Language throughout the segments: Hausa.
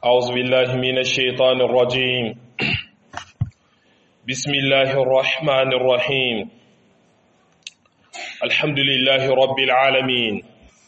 أعوذ بالله من الشيطان الرجيم بسم الله الرحمن الرحيم الحمد لله رب العالمين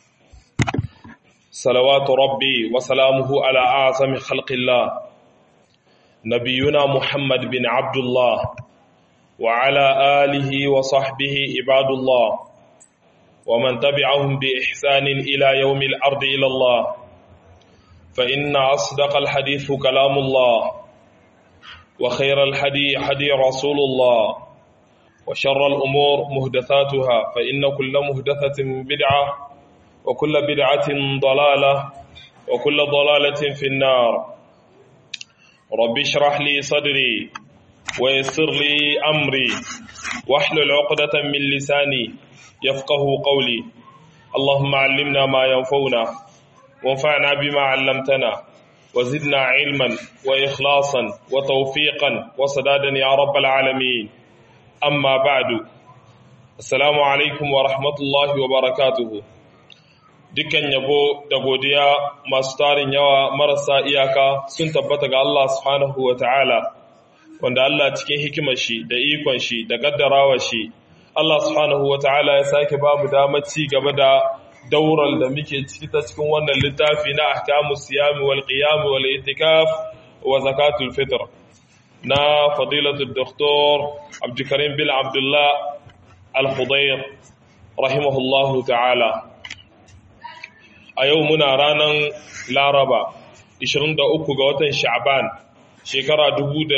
صلوات ربي وسلامه على أعظم خلق الله نبينا محمد بن عبد الله وعلى آله وصحبه عباد الله ومن تبعهم بإحسان إلى يوم الأرض إلى الله فإن أصدق الحديث كلام الله وخير الحدي حدي رسول الله وشر الأمور مهدثاتها فإن كل مهدثة بدعة وكل بدعة ضلالة وكل ضلالة في النار رب اشرح لي صدري ويسر لي أمري واحلل عقدة من لساني يفقه قولي اللهم علمنا ما ينفعنا وانفعنا بما علمتنا وزدنا علما وإخلاصا وتوفيقا وسدادا يا رب العالمين أما بعد السلام عليكم ورحمة الله وبركاته dukkan yabo da godiya masu tarin yawa marasa iyaka sun tabbata ga Allah subhanahu wa ta'ala wanda Allah cikin hikimar shi da ikon shi da gaddarawa shi Allah subhanahu wa ta'ala ya sake ba mu damar ci gaba da daurar da muke ciki ta cikin wannan littafi na ahkamu siyami wal qiyam wal itikaf wa zakatul fitr na fadilatul doktor Abdulkarim bin Abdullah Al-Khudayr rahimahullahu ta'ala a yau muna ranar Laraba 23 ga watan Sha'ban shekara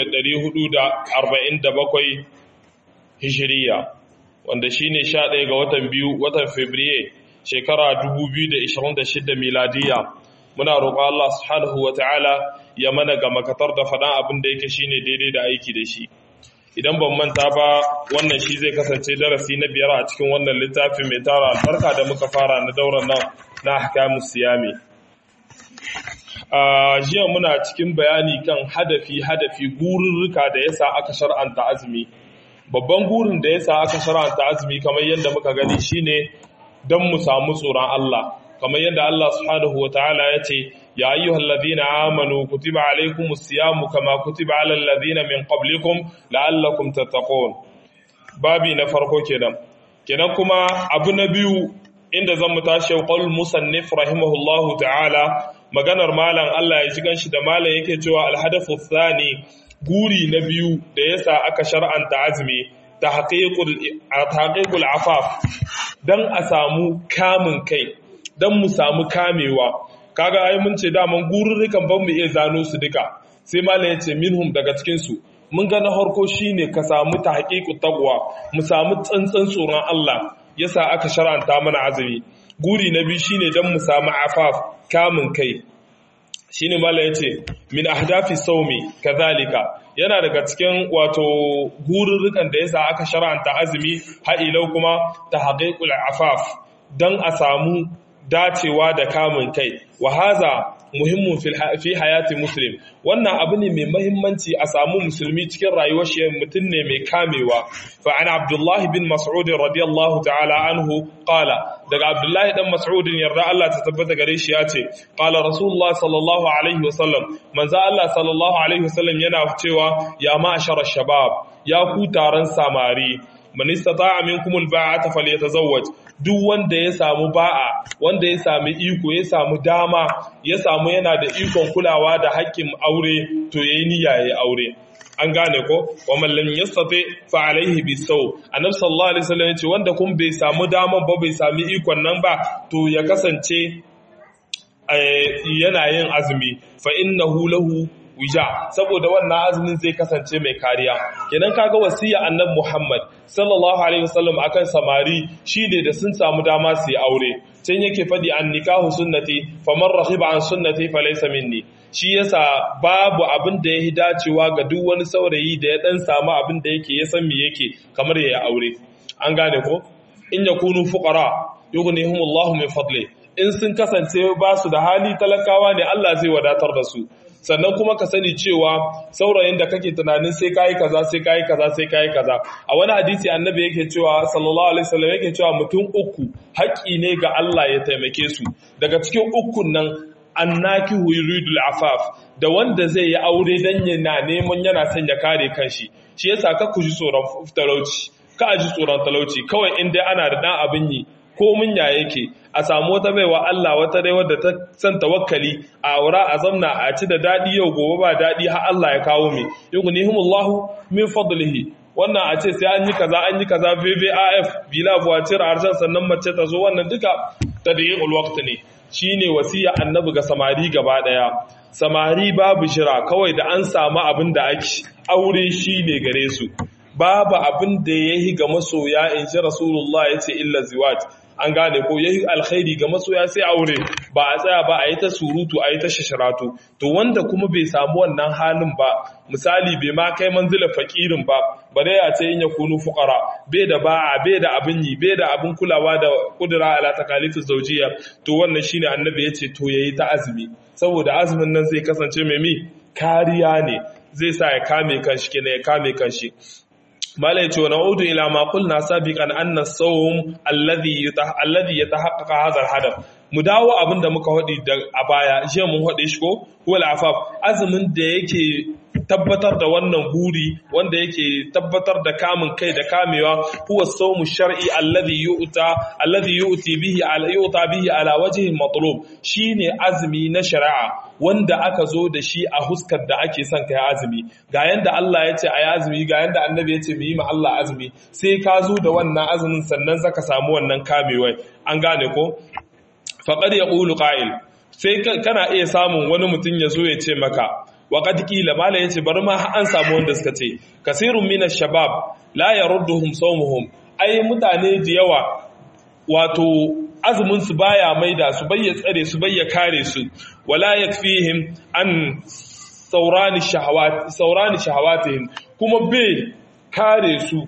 1447 Hijriya wanda shine 11 ga watan biyu watan Fabrairu shekara 2026 miladiya muna roƙon Allah subhanahu wata'ala ya mana ga makatar da faɗan abin da yake shine daidai da aiki da shi idan ban manta ba wannan shi zai kasance darasi na biyar a cikin wannan littafi mai tara albarka da muka fara na dauran nan na ahkamus siyami a jiya muna cikin bayani kan hadafi hadafi gururruka da yasa aka shar'anta azumi babban gurin da yasa aka shar'anta azumi kamar yadda muka gani shine don mu samu tsoron Allah kamar yadda Allah subhanahu wa ta'ala ya ce ya ayyuhal ladina amanu kutiba alaykumus siyamu kama kutiba alal ladina min qablikum la'allakum tattaqun babi na farko kenan kenan kuma abu na biyu inda zan mu tashi qaul musannif rahimahullahu ta'ala maganar malam Allah ya ji ganshi da malam yake cewa alhadathu thani guri na biyu da yasa aka shar'anta azumi tahqiqul afaf dan a samu kamun kai dan mu samu kamewa kaga ai mun ce daman gururrukan ban mu iya zano su duka sai malam yace minhum daga cikin su mun ga na harko shine ka samu tahqiqut taqwa mu samu tsantsan tsoron Allah yasa aka shar'anta mana azumi guri na biyu shine dan mu samu afaf kamun kai shine malam yace min ahdafi sawmi kazalika yana daga cikin wato gururrukan da yasa aka shar'anta azumi ha'ilau kuma ta haqiqul afaf dan a samu dacewa da kamun kai wa haza muhimmin fi hayati muslim wannan abu ne mai mahimmanci a samu musulmi cikin rayuwar shi mutum ne mai kamewa fa an abdullah bin mas'ud radiyallahu ta'ala anhu qala daga abdullahi dan mas'ud yarda Allah ta tabbata gare shi ya ce qala rasulullah sallallahu alaihi wasallam manzo Allah sallallahu alaihi wasallam yana cewa ya ma'ashara shabab ya ku taron samari man istata'a minkum alba'ata falyatazawwaj duk wanda ya samu ba'a wanda ya sami iko ya samu dama ya samu yana da ikon kulawa da haƙƙin aure to yayi niyya yayi aure an gane ko wa man lam yastati fa alaihi bisaw annabi sallallahu alaihi wasallam yace wanda kun bai samu daman ba bai sami ikon nan ba to ya kasance yana yin azumi fa innahu lahu wija saboda wannan azumin zai kasance mai kariya kenan kaga wasiya annabi Muhammad sallallahu alaihi wasallam akan samari shine da sun samu dama su yi aure can yake fadi an nikahu sunnati faman rahiba an sunnati falaysa minni shi yasa babu abin da ya dacewa ga duk wani saurayi da ya dan samu abin da yake ya san me yake kamar ya yi aure an gane ko in yakunu fuqara yughnihumullahu min fadli in sun kasance ba su da hali talakawa ne Allah zai wadatar da su sannan kuma ka sani cewa saurayin da kake tunanin sai kayi kaza sai kayi kaza sai kayi kaza a wani hadisi annabi yake cewa sallallahu alaihi wasallam yake cewa mutum uku haƙƙi ne ga Allah ya taimake su daga cikin ukun nan annakihu yuridul afaf da wanda zai yi aure dan yana neman yana son ya kare kanshi shi yasa ka ku ji tsoron talauci ka ji tsoron talauci kawai in dai ana da dan abin yi ko mun ya yake a samu wata baiwa Allah wata dai wadda ta san tawakkali a aura a zamna a ci da dadi yau gobe ba dadi har Allah ya kawo mi yughnihimullahu min fadlihi wannan a ce sai an yi kaza an yi kaza VVAF bila voiture arjan sannan mace ta zo wannan duka tadyi'ul waqt ne shine wasiya annabi ga samari gaba daya samari babu shira kawai da an samu abin da ake aure shine gare su babu abin da yayi ga masoya in ji rasulullah yace illa ziwaj an gane ko yayi alkhairi ga masoya sai aure ba a tsaya ba a yi ta surutu a yi ta shashiratu to wanda kuma bai samu wannan halin ba misali bai ma kai manzila fakirin ba bare ya ce in ya kunu fuqara bai da ba'a bai da abin yi bai da abin kulawa da kudura ala takalifu zawjiya to wannan shine annabi yace to yayi ta azumi saboda azumin nan zai kasance mai mi kariya ne zai sa ya kame kanshi kenan ya kame kanshi mala yace wa na'udu ila ma qulna sabiqan anna as-sawm alladhi alladhi yatahaqqaqa hadha al-hadaf mu dawo abinda muka hadi da a baya je mun hade shi ko wal afaf azumin da yake tabbatar da wannan buri wanda yake tabbatar da kamun kai da kamewa huwa sawmu shar'i alladhi yu'ta alladhi yu'ti bihi ala yu'ta bihi ala wajhi matlub shine azumi na shari'a wanda aka zo da shi a huskar da ake son kai azumi ga yanda Allah ya ce ayi azumi ga yanda annabi ya ce mu yi ma Allah azumi sai ka zo da wannan azumin sannan zaka samu wannan kamewai an gane ko faqad yaqulu qa'il sai kana iya samun wani mutum ya zo ya ce maka waƙad ƙila mala ya ce bari ma an samu wanda suka ce kasirun minas shabab la ya rudduhum saumuhum ai mutane da yawa wato azumin su baya maida su bayya tsare su bayya kare su wala yakfihim an saurani shahawat saurani shahawatihim kuma bai kare su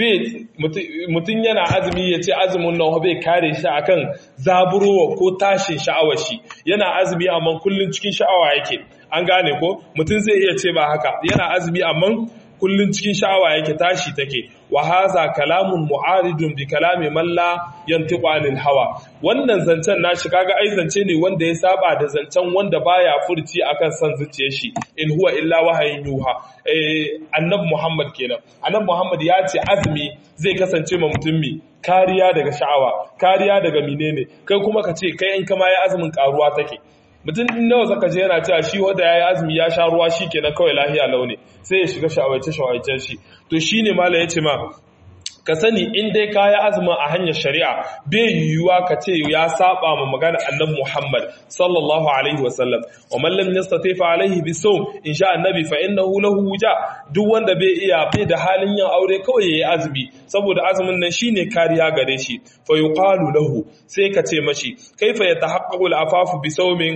mutum yana azumi ya ce azumin nan bai kare shi akan zaburowa ko tashin sha'awar shi yana azumi amma kullun cikin sha'awa yake an gane ko mutum zai iya ce ba haka yana azumi amma kullun cikin sha'awa yake tashi take wa haza kalamun mu'aridun bi kalami man la yantiqu anil hawa wannan zancen nashi kaga ai zance ne wanda ya saba da zancen wanda baya furci akan san zuciyar shi in huwa illa wahayin yuha eh annabi muhammad kenan annabi muhammad ya ce azumi zai kasance ma mutum mi kariya daga sha'awa kariya daga menene kai kuma ka ce kai in kama ya azumin karuwa take mutum nawa zaka je yana cewa shi wanda yayi azumi ya sha ruwa shikenan kawai lahiya launi sai ya shiga shawaice shawaicen shi to shine mala yace ma ka sani in dai ka yi azumin a hanyar shari'a bai yiwuwa ka ce ya saba ma magana annabi Muhammad sallallahu alaihi wasallam wa man lam yastati fa alaihi bisawm in sha annabi fa innahu lahu wuja duk wanda bai iya bai da halin yin aure kawai yayi azumi saboda azumin nan shine kariya gare shi fa yuqalu lahu sai ka ce mashi kaifa yatahaqqaqu al-afafu bisawmin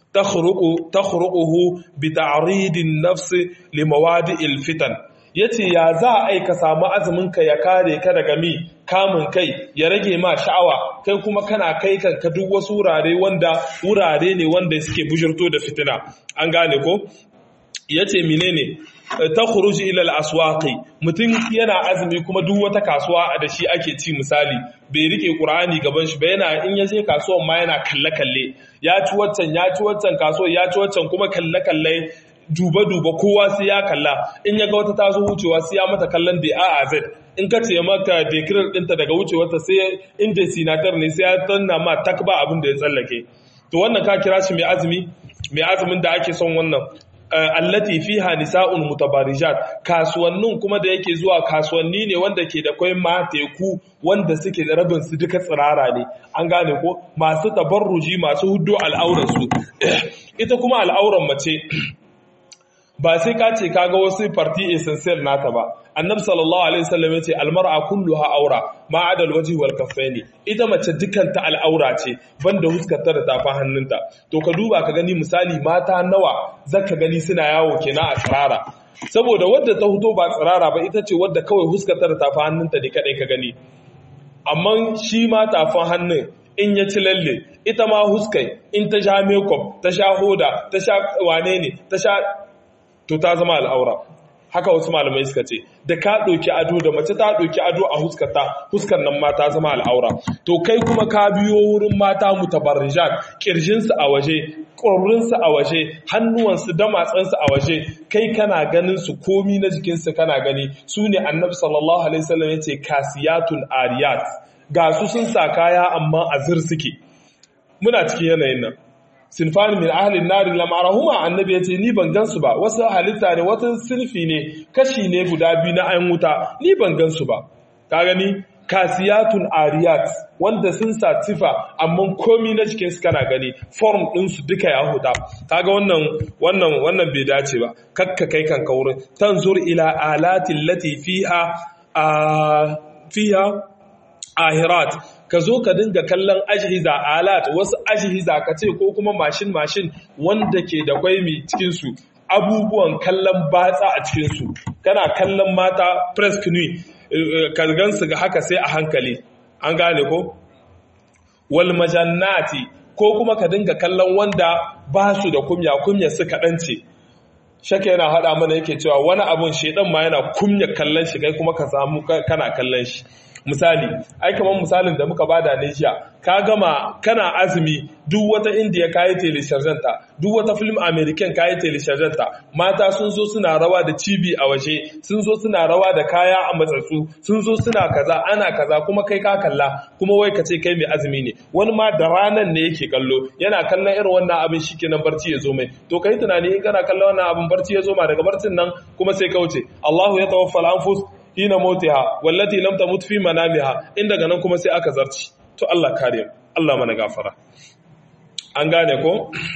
تخرق تخرقه بتعريض النفس لموادئ الفتن yace ya za a aika samu azumin ka ya kare ka daga mi kamun kai ya rage ma sha'awa kai kuma kana kai kanka duk wasu wurare wanda wurare ne wanda suke bujurto da fitina an gane ko yace menene ta khuruji ila al-aswaqi mutum yana azumi kuma duk wata kasuwa da shi ake ci misali bai rike qur'ani gaban shi ba yana in ya je kasuwan ma yana kalle kalle ya ci waccan ya ci waccan kasuwa ya ci waccan kuma kalle kalle duba duba kowa sai ya kalla in ya ga wata ta zo wucewa sai ya mata kallon da a a z in ka ce maka dekirar ɗinta daga wucewarta sai inda sinatar ne sai ya tanna ma tak ba abin da ya tsallake to wannan ka kira shi mai azumi mai azumin da ake son wannan allati fiha nisa'un mutabarijat kasuwannin kuma da yake zuwa kasuwanni ne wanda ke da kwai mateku wanda suke da rabin su duka tsirara ne an gane ko masu tabarruji masu huddo al'auran su ita kuma al'auran mace ba sai ka ce kaga wasu parti essential nata ba annabi sallallahu alaihi wasallam yace almar'a kulluha aura ma adal wajhi wal kaffaini ita mace dukan ta al'aura ce banda huskarta da tafa hannunta to ka duba ka gani misali mata nawa zaka gani suna yawo kenan a tsirara saboda wadda ta huto ba tsirara ba ita ce wadda kawai huskarta da tafa hannunta ne kadai ka gani amma shi ma tafan hannun in ya ci lalle ita ma huskai in ta sha makeup ta sha hoda ta sha wane ne ta sha to ta zama al'aura haka wasu malamai suka ce da ka ɗauki ado da mace ta ɗauki ado a huskarta huskar nan mata zama al'aura to kai kuma ka biyo wurin mata mutabarrijat kirjinsu a waje ƙwarrinsu a waje hannuwansu damatsansu a waje kai kana ganin su komi na jikinsu kana gani su ne annabi sallallahu alaihi wasallam ya ce kasiyatun ariyat ga su sun sa kaya amma azir suke muna cikin yanayin nan sinfani min ahlin nari lam arahuma annabi yace ni ban gansu ba wasu halitta ne wata sinfi ne kashi ne guda biyu na ayan wuta ni ban gansu ba ka gani kasiyatun ariyat wanda sun sa tifa amma komi na cikin su kana gani form din su duka ya huda kaga wannan wannan wannan bai dace ba kakka kai kanka wurin tanzur ila alatin lati fiha a fiha ahirat ka zo ka dinga kallon ajihiza alat wasu ajihiza ka ce ko kuma mashin mashin wanda ke da kwaimi cikinsu abubuwan kallon batsa a cikinsu kana kallon mata press canoe ka gansu ga haka sai a hankali an gane ko wal majannati ko kuma ka dinga kallon wanda ba su da kumya kumya su kaɗan ce shaka yana haɗa mana yake cewa wani abun shaidan ma yana kumya kallon shi kai kuma ka samu kana kallon shi misali ai kamar misalin da muka bada ne jiya ka gama kana azumi duk wata indiya kayi telesharjanta duk wata film american kayi telesharjanta mata sun zo suna rawa da cibi a waje sun zo suna rawa da kaya a matsatsu sun zo suna kaza ana kaza kuma kai ka kalla kuma wai ka ce kai mai azumi ne wani ma da ranan ne yake kallo yana kallon irin wannan abin shikenan barci ya zo mai to kai tunani in kana kallon wannan abin barci ya zo ma daga barcin nan kuma sai ka wuce Allahu ya tawaffal anfus hina mautiha wallati lam tamut fi manamiha in daga nan kuma sai aka zarci to Allah kare Allah mana gafara an gane ko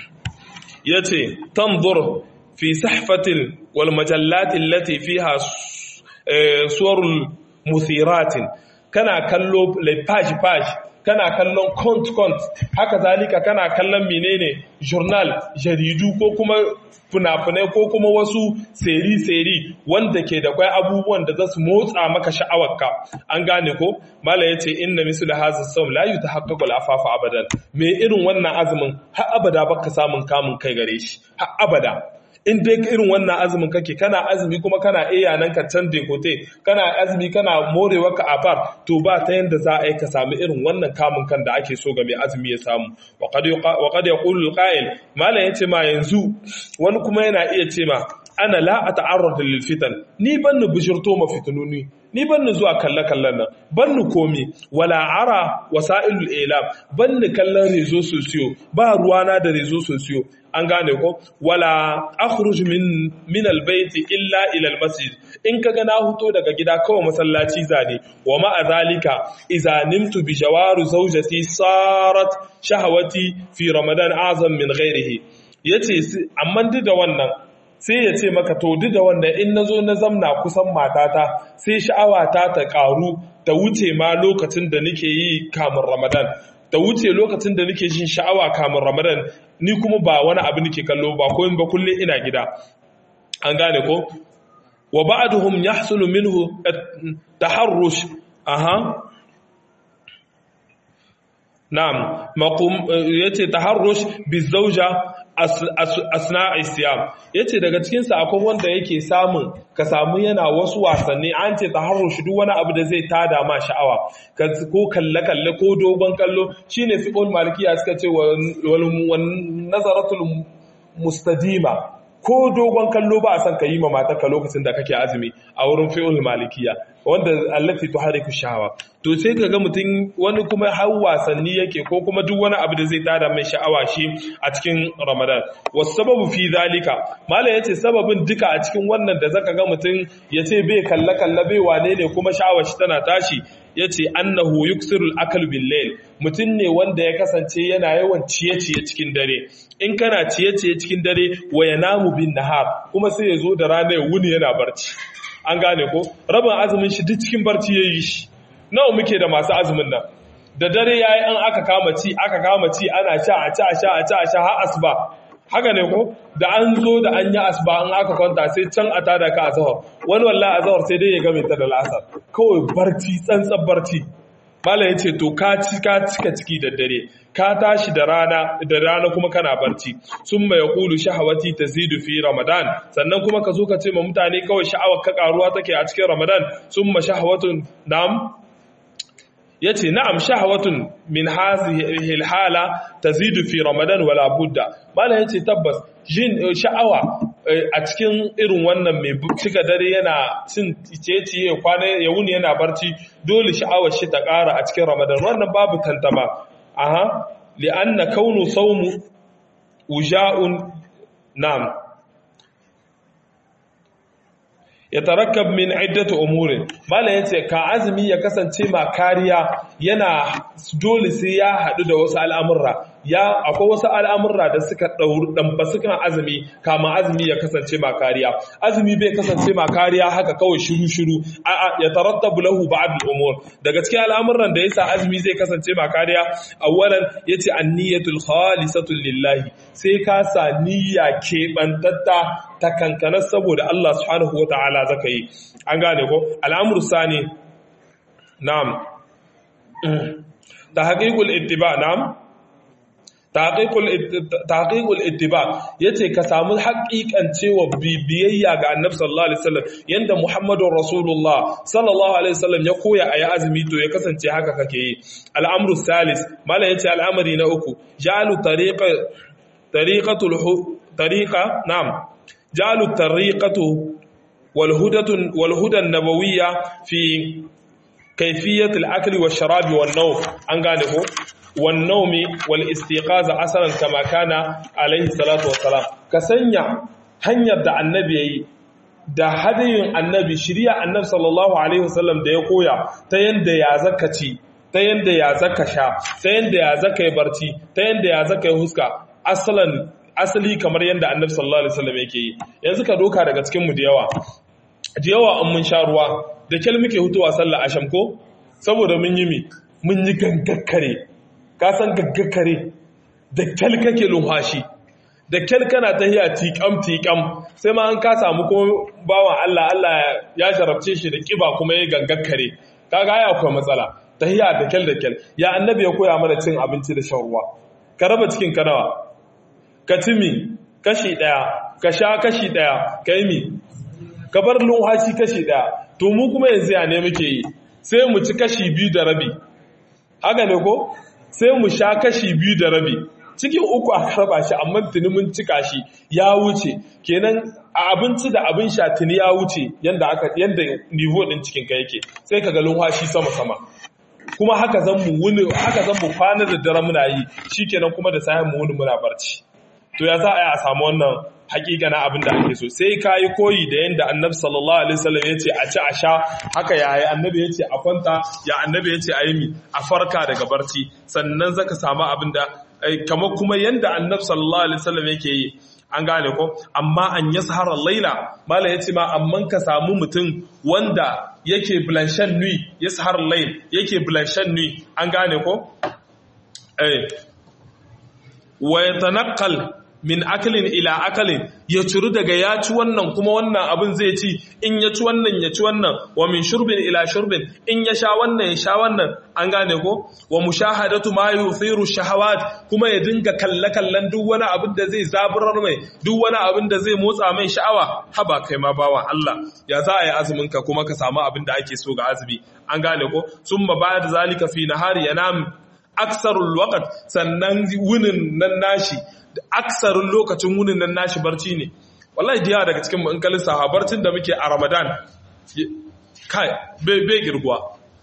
yace tanzur fi sahfatil wal majallati allati fiha suwarul muthiratin kana kallo page page kana kallon kont kont haka zalika kana kallon menene journal jaridu ko kuma fina-finai ko kuma wasu seri-seri wanda ke da kwai abubuwan da za su motsa maka sha'awarka an gane ko mala ya ce inna misu da hazin sau layu ta haƙaƙa al'afafa abadan me irin wannan azumin har abada baka samun kamun kai gare shi har abada in dai irin wannan azumin kake kana azumi kuma kana iya nan ka can dekote kana azumi kana morewa ka afar to ba ta yanda za a yi ka samu irin wannan kamun kan da ake so ga mai azumi ya samu wa qad yaqulu al-qa'il malam yace ma yanzu wani kuma yana iya ce ma ana la ata'arrad lil fitan ni ban ni bishirto ma fitununi ni ban ni zuwa kalle kallon nan ban ni komi wala ara wasailul ilam ban ni kallon rezo sosiyo ba ruwana da rezo sosiyo an gane ko wala akhruj min min albayt illa ila almasjid in kaga na huto daga gida kawai masallaci zane wa ma zalika idza nimtu bi jawaru zawjati sarat shahawati fi ramadan azam min ghairihi yace amma duk da wannan sai ya ce maka to duk da wannan in nazo na zamna kusan matata sai sha'awata ta karu ta wuce ma lokacin da nake yi kamun ramadan ta wuce lokacin da nake jin sha'awa kamun ramadan ni kuma ba wani abu nake kallo ba ko ba kulle ina gida an gane ko wa ba'duhum yahsulu minhu taharrush aha na'am maqum yace taharrush bizawja asna'i siyam yace daga cikin sa akwai wanda yake samun ka samu yana wasu wasanni an ce taharrush duk wani abu da zai tada ma sha'awa ko kalle kalle ko dogon kallo shine fiqhul malikiya suka ce wal nazaratul mustadima ko dogon kallo ba a san ka yi ma matarka lokacin da kake azumi a wurin fi'ul malikiya wanda allati tuhariku shahawa to sai kaga mutum wani kuma har wasanni yake ko kuma duk wani abu da zai tada mai sha'awa shi a cikin Ramadan wasababu fi zalika malai yace sababin duka a cikin wannan da zaka ga mutum yace bai kalla kalla bai wane ne kuma sha'awar shi tana tashi yace annahu yuksirul akal bil layl mutum ne wanda ya kasance yana yawan ciye-ciye cikin dare in kana ciye-ciye cikin dare wa yanamu bin nahar kuma sai ya zo da rana ya wuni yana barci an gane ko rabin azumin shi duk cikin barci ya yi shi nawa muke da masu azumin nan da dare ya yi an aka kama ci aka kama ci ana sha a ci a sha a ci a sha har asuba haka ne ko da an zo da an yi asuba an aka kwanta sai can a tada ka azahar wani wallahi azahar sai dai ya game ta da lasar kawai barci tsantsan barci mala ya ce to ka cika ciki da dare ka tashi da rana da rana kuma kana barci sun mai kulu shahawati tazidu fi ramadan sannan kuma ka zo ka ce ma mutane kawai sha'awar ka karuwa take a cikin ramadan sun ma shahawatun nam yace na'am shahawatun min hadhihi alhala tazidu fi ramadan wala budda mala yace tabbas jin sha'awa a cikin irin wannan mai cika dare yana cin ciye-ciye kwana ya wuni yana barci dole sha'awar shi ta ƙara a cikin ramadan wannan babu tantama aha li'anna kaunu sawmu wuja'un nam yatarakkab min iddati umurin mallan yace ka azumi ya kasance ma kariya yana dole sai ya hadu da wasu al'amurra ya akwai wasu al'amurra da suka ɗamba sukan azumi kama azumi ya kasance ma kariya azumi bai kasance ma kariya haka kawai shiru-shiru a ya tarattabu lahu ba'd al-umur daga cikin al'amuran da yasa azumi zai kasance ma kariya awwalan yace an-niyyatul khalisatu lillahi sai ka sa niyya keɓantatta ta kankanar saboda Allah subhanahu wata'ala zaka yi an gane ko al'amru sani na'am tahqiqul ittiba na'am taqiqul ittiba yace ka samu haƙiƙan cewa bibiyayya ga annabi sallallahu alaihi wasallam yanda muhammadur rasulullah sallallahu alaihi wasallam ya koya ayi azumi to ya kasance haka kake yi al'amru salis mala yace al'amari na uku jalu tariqa tariqatul tariqa na'am jalu tariqatu wal hudatun wal hudan nabawiyya fi kayfiyatul akli wash sharabi wan nawm an gane ko والنوم والاستيقاظ اصلا كما كان عليه الصلاه والسلام كسanya hanyar da annabi yayi da hadayin annabi shiriya annabi sallallahu alaihi wasallam da ya koya ta yanda ya zaka ci ta yanda ya zaka sha ta yanda ya zaka yi barci ta yanda ya zaka yi huska asalan asali kamar yanda annabi sallallahu alaihi wasallam yake yi yanzu ka doka daga cikin mu da yawa da yawa an mun sha ruwa da kyal muke hutuwa sallah asham ko saboda mun yi mi mun yi gangakkare ka san gaggakare da kyal kake lumhashi da kyal kana ta hiya tiƙam tiƙam sai ma an ka samu kuma bawan Allah Allah ya sharafce shi da ƙiba kuma ya gaggakare kaga ya akwai matsala ta hiya da kyal da kyal ya annabi ya koya mana cin abinci da shan ruwa ka raba cikin ka nawa ka ci mi kashi ɗaya ka sha kashi ɗaya ka yi mi ka bar lumhashi kashi ɗaya to mu kuma yanzu ya ne muke yi sai mu ci kashi biyu da rabi haka ne ko sai mu sha kashi biyu da rabi cikin uku a karba shi amma tuni mun cika shi ya wuce kenan a abinci da abin sha tuni ya wuce yanda aka yanda nivo din cikin ka yake sai ka ga lunwashi sama sama kuma haka zan mu wuni haka zan mu kwana da dare muna yi shikenan kuma da sayan mu wuni muna barci to ya za a yi a samu wannan hakika na abin da ake so sai ka yi koyi da yadda annabi sallallahu alaihi wasallam ya ce a ci a sha haka ya yi annabi ya ce a kwanta ya annabi ya ce a yi mi a farka daga barci sannan zaka samu abin da kamar kuma yadda annabi sallallahu alaihi wasallam yake yi an gane ko amma an yi sahara laila mala ya ce ma amman ka samu mutum wanda yake blanshan nui ya sahara lail yake blanshan nui an gane ko eh wa yatanaqqal min akalin ila akalin ya ciru daga ya ci wannan kuma wannan abin zai ci in ya ci wannan ya ci wannan wa min shurbin ila shurbin in ya sha wannan ya sha wannan an gane ko wa mushahadatu ma yuthiru shahawat kuma ya dinga kalle kallon duk wani abin da zai zaburar mai duk wani abin da zai motsa mai sha'awa haba kai ma bawa Allah ya za a yi azumin ka kuma ka samu abin da ake so ga azumi an gane ko summa ba'da zalika fi nahari yanam aksarul waqt sannan wunin nan nashi aksarin lokacin wunin nan nashi barci ne wallahi jiya daga cikin in kalin sahabarcin da muke a ramadan kai bai girguwa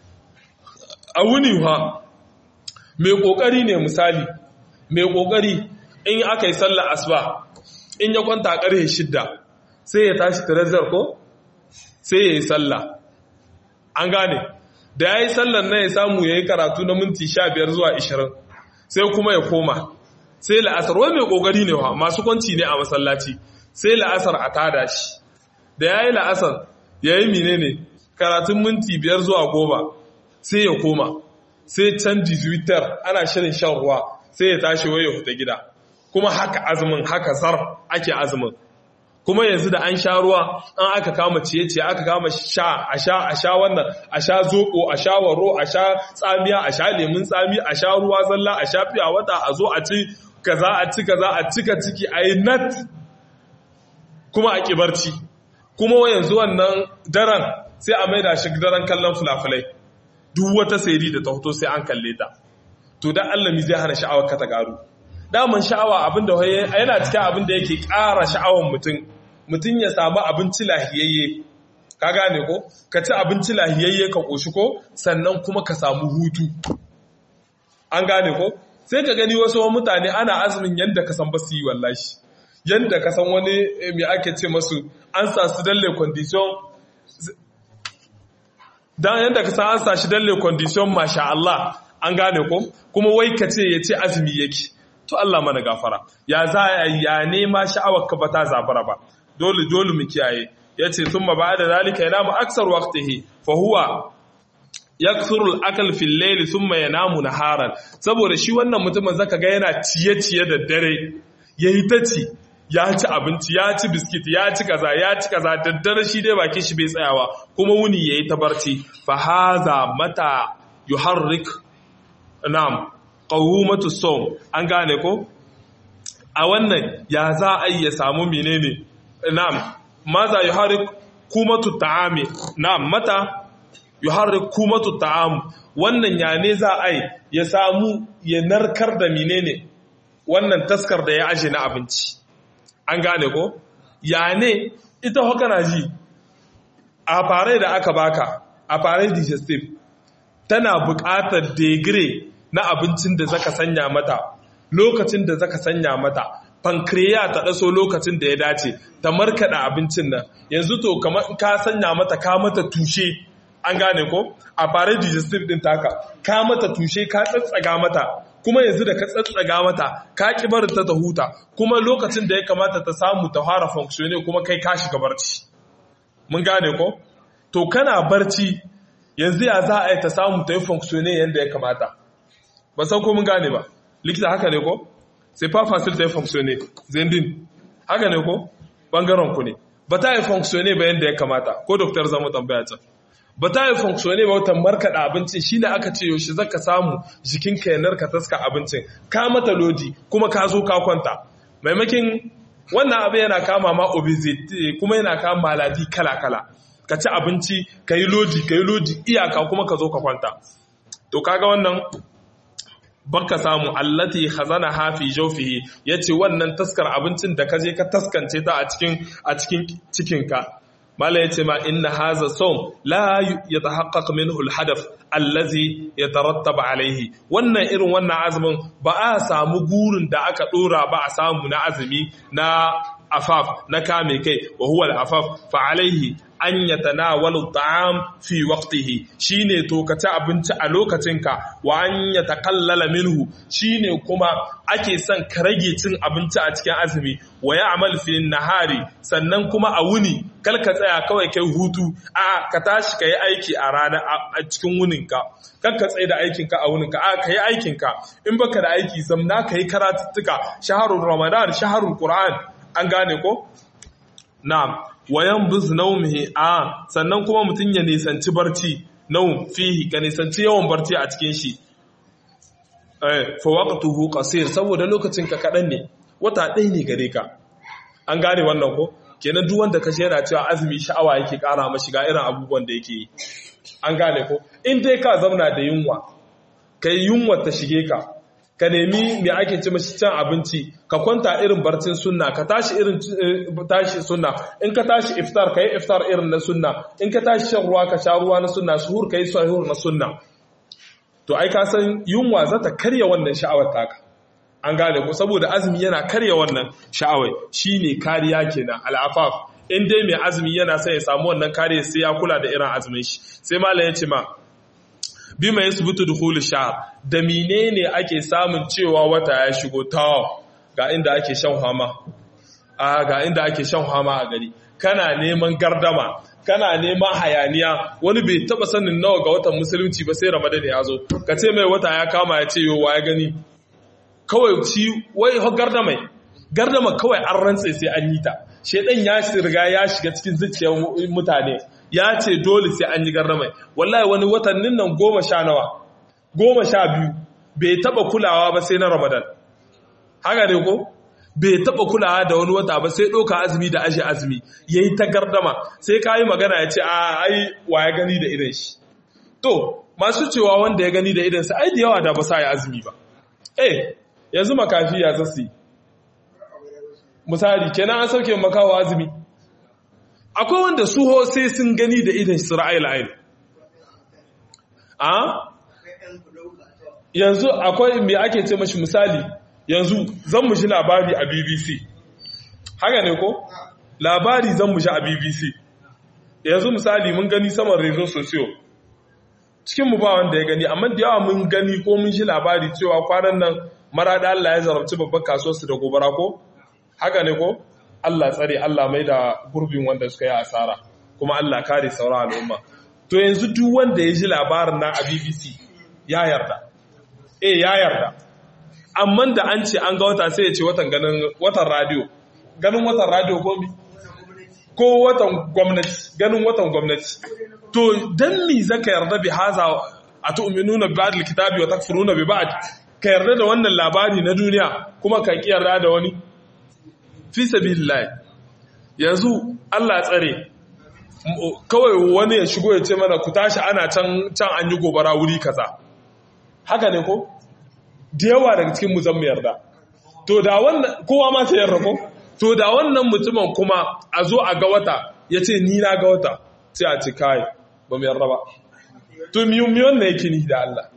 a wuni ha mai kokari ne misali mai kokari in aka yi sallar asuba in ya kwanta a ƙarfe shidda sai ya tashi tirazar ko sai ya yi sallah an gane da ya yi sallar na ya samu ya yi karatu na minti sha biyar zuwa ishirin sai kuma ya koma sai la'asar wai mai ƙoƙari ne wa masu kwanci ne a masallaci sai la'asar a tada shi da ya yi la'asar ya yi mine ne karatun minti biyar zuwa goma sai ya koma sai canji twitter ana shirin shan ruwa sai ya tashi wai ya huta gida kuma haka azumin haka zar ake azumin kuma yanzu da an sha ruwa an aka kama ciye-ciye aka kama sha a sha a sha wannan a sha zoko a sha waro a sha tsamiya a sha lemun tsami a sha ruwa zalla a sha fiya wata a zo a ci kaza a ci kaza a cika ciki a yi nat kuma a kibarci kuma yanzu wannan daren sai a maida shi daren kallon fulafulai duk wata sayari da ta hoto sai an kalle ta to dan Allah mi zai hana sha'awar ka ta garu daman sha'awa abinda yana cikin abinda yake ƙara sha'awar mutum mutum ya samu abinci lahiyayye ka gane ko ka ci abinci lahiyayye ka ƙoshi ko sannan kuma ka samu hutu an gane ko sai ka gani wasu mutane ana azumin yadda ka san ba su yi wallashi yadda ka san wani mai ake ce masu an sa su dalle condition dan yadda ka san an sa shi dalle condition masha Allah an gane ko kuma wai ka ce ya ce azumi yake to Allah mana gafara ya za ya nema sha'awar ka ba ta zabara ba dole dole mu kiyaye yace thumma ba'da zalika yanamu aksar waqtihi fa huwa yakthuru al-akl fi al-layl thumma yanamu naharan saboda shi wannan mutumin zaka ga yana ciye-ciye da dare yayi ta ci ya ci abinci ya ci biskit ya ci kaza ya ci kaza da dare shi dai bakin shi bai tsayawa kuma wuni yayi ta barci fa haza mata yuharrik na'am qawmatu sawm an gane ko a wannan ya za a yi ya samu menene na'am maza yuharrik kumatu ta'ami na'am mata yuharrik kumatu ta'am wannan ya ne za a yi ya samu ya narkar da menene wannan taskar da ya aje na abinci an gane ko ya ne ita haka na ji a fare da aka baka a fare digestive tana buƙatar degree na abincin da zaka sanya mata lokacin da zaka sanya mata pancreas ta daso lokacin da ya dace ta markada abincin nan yanzu to kamar ka sanya mata ka mata tushe an gane ko a fare digestive din taka ka mata tushe ka tsatsaga mata kuma yanzu da ka tsatsaga mata ka ki barin ta ta huta kuma lokacin da ya kamata ta samu ta fara functioning kuma kai ka shiga barci mun gane ko to kana barci yanzu ya za a yi ta samu ta yi functioning yadda ya kamata ba san ko mun gane ba likita haka ne ko sai fa fasil ta yi fonctionne zendin haka ne ko bangaren ku ne ba ta yi fonctionne ba yadda ya kamata ko doktor zama tambaya can ba ta yi fonctionne ba wata markaɗa abincin shi ne aka ce yaushe zaka samu jikinka ya narka taska abincin ka mata lodi kuma ka zo ka kwanta maimakin wannan abin yana kama ma obesity kuma yana kama maladi kala-kala ka ci abinci ka yi lodi ka yi lodi iyaka kuma ka zo ka kwanta to kaga wannan baka samu allati khazana hafi jawfihi yace wannan taskar abincin da kaje ka taskance ta a cikin a cikin cikinka mala yace ma inna hadha sawm la yatahaqqaq minhu alhadaf allazi yatarattab alayhi wannan irin wannan azumin ba a samu gurin da aka dora ba a samu na azumi na afaf na kame kai wa huwa al-afaf fa alaihi an yatanawalu ta'am fi waqtihi shine to ka ci abinci a lokacinka wa an yatakallala minhu shine kuma ake son ka rage cin abinci a cikin azumi wa ya'mal fi nahari sannan kuma a wuni kal ka tsaya kawai kai hutu a ka tashi kai aiki a rana a cikin wuninka kan ka tsaye da aikinka a wuninka a kai aikinka in baka da aiki zamna kai karatuttuka shaharul ramadan shaharul qur'an an gane ko na'am wayan buz naumihi a sannan kuma mutum ya nisanci barci naum fihi ka nisanci yawan barci a cikin shi eh fa waqtuhu qasir saboda lokacin ka kadan ne wata ɗaya ne gare ka an gane wannan ko kenan duk wanda ka shera cewa azumi sha'awa yake ƙara mashi ga irin abubuwan da yake yi an gane ko in dai ka zauna da yunwa kai yunwa ta shige ka ka nemi me ake ci mashi can abinci ka kwanta irin barcin sunna ka tashi irin tashi sunna in ka tashi iftar ka yi iftar irin na sunna in ka tashi shan ruwa ka sha ruwa na sunna suhur ka yi suhur na sunna to ai ka san yunwa za ta karya wannan sha'awar taka an gane ko saboda azumi yana karya wannan sha'awar shine kariya kenan al'afaf in dai mai azumi yana son ya samu wannan kariya sai ya kula da irin azumin shi sai malam ya ce ma bima yasbutu dukhul shahr da menene ake samun cewa wata ya shigo ta ga inda ake shan hama a ga inda ake shan hama a gari kana neman gardama kana neman hayaniya wani bai taba sanin nawa ga watan musulunci ba sai ramadan ya zo ka ce mai wata ya kama ya ce yowa ya gani kawai shi wai gardama gardama kawai an rantse sai an yi ta shedan ya riga ya shiga cikin zuciyar mutane ya ce dole sai an yi garramai wallahi wani watannin nan goma sha nawa goma sha biyu bai taba kulawa ba sai na ramadan haka ne ko bai taba kulawa da wani wata ba sai ɗauka azumi da ashe azumi ya yi ta gardama sai ka yi magana ya ce a ai wa ya gani da idan shi to masu cewa wanda ya gani da idansa ai da yawa da ba sa yi azumi ba eh yanzu makafi ya zasu yi misali kenan an sauke makawa azumi akwai wanda su ho sai sun gani da idan su ra'ayi la'ayin a yanzu akwai me ake ce mashi misali yanzu zan mu shi labari a bbc haka ne ko labari zan mu shi a bbc yanzu misali mun gani saman rezo sosiyo cikinmu ba wanda ya gani amma da yawa mun gani ko mun shi labari cewa kwanan nan maraɗa Allah ya zarabci babban kasuwarsu da gobara ko haka ne ko Allah tsare Allah mai da gurbin wanda suka yi asara kuma Allah kare sauran al'umma to yanzu duk wanda ya ji labarin na a BBC ya yarda eh ya yarda amma da an ce an ga wata sai ya ce watan ganin watan radio ganin watan radio ko mi ko watan gwamnati ganin watan gwamnati to dan mi zaka yarda bi haza atu'minuna bi ba'd al-kitabi wa takfuruna bi ba'd ka yarda da wannan labari na duniya kuma ka ki yarda da wani fi sabilillah yanzu Allah tsare kawai wani ya shigo ya ce mana ku tashi ana can can an yi gobara wuri kaza haka ne ko da yawa daga cikin mu zan mu yarda to da wannan kowa ma ta yarda ko to da wannan mutumin kuma a zo a ga wata ya ce ni na ga wata sai a ce kai ba mu yarda ba to miyu miyon ne yake ni da Allah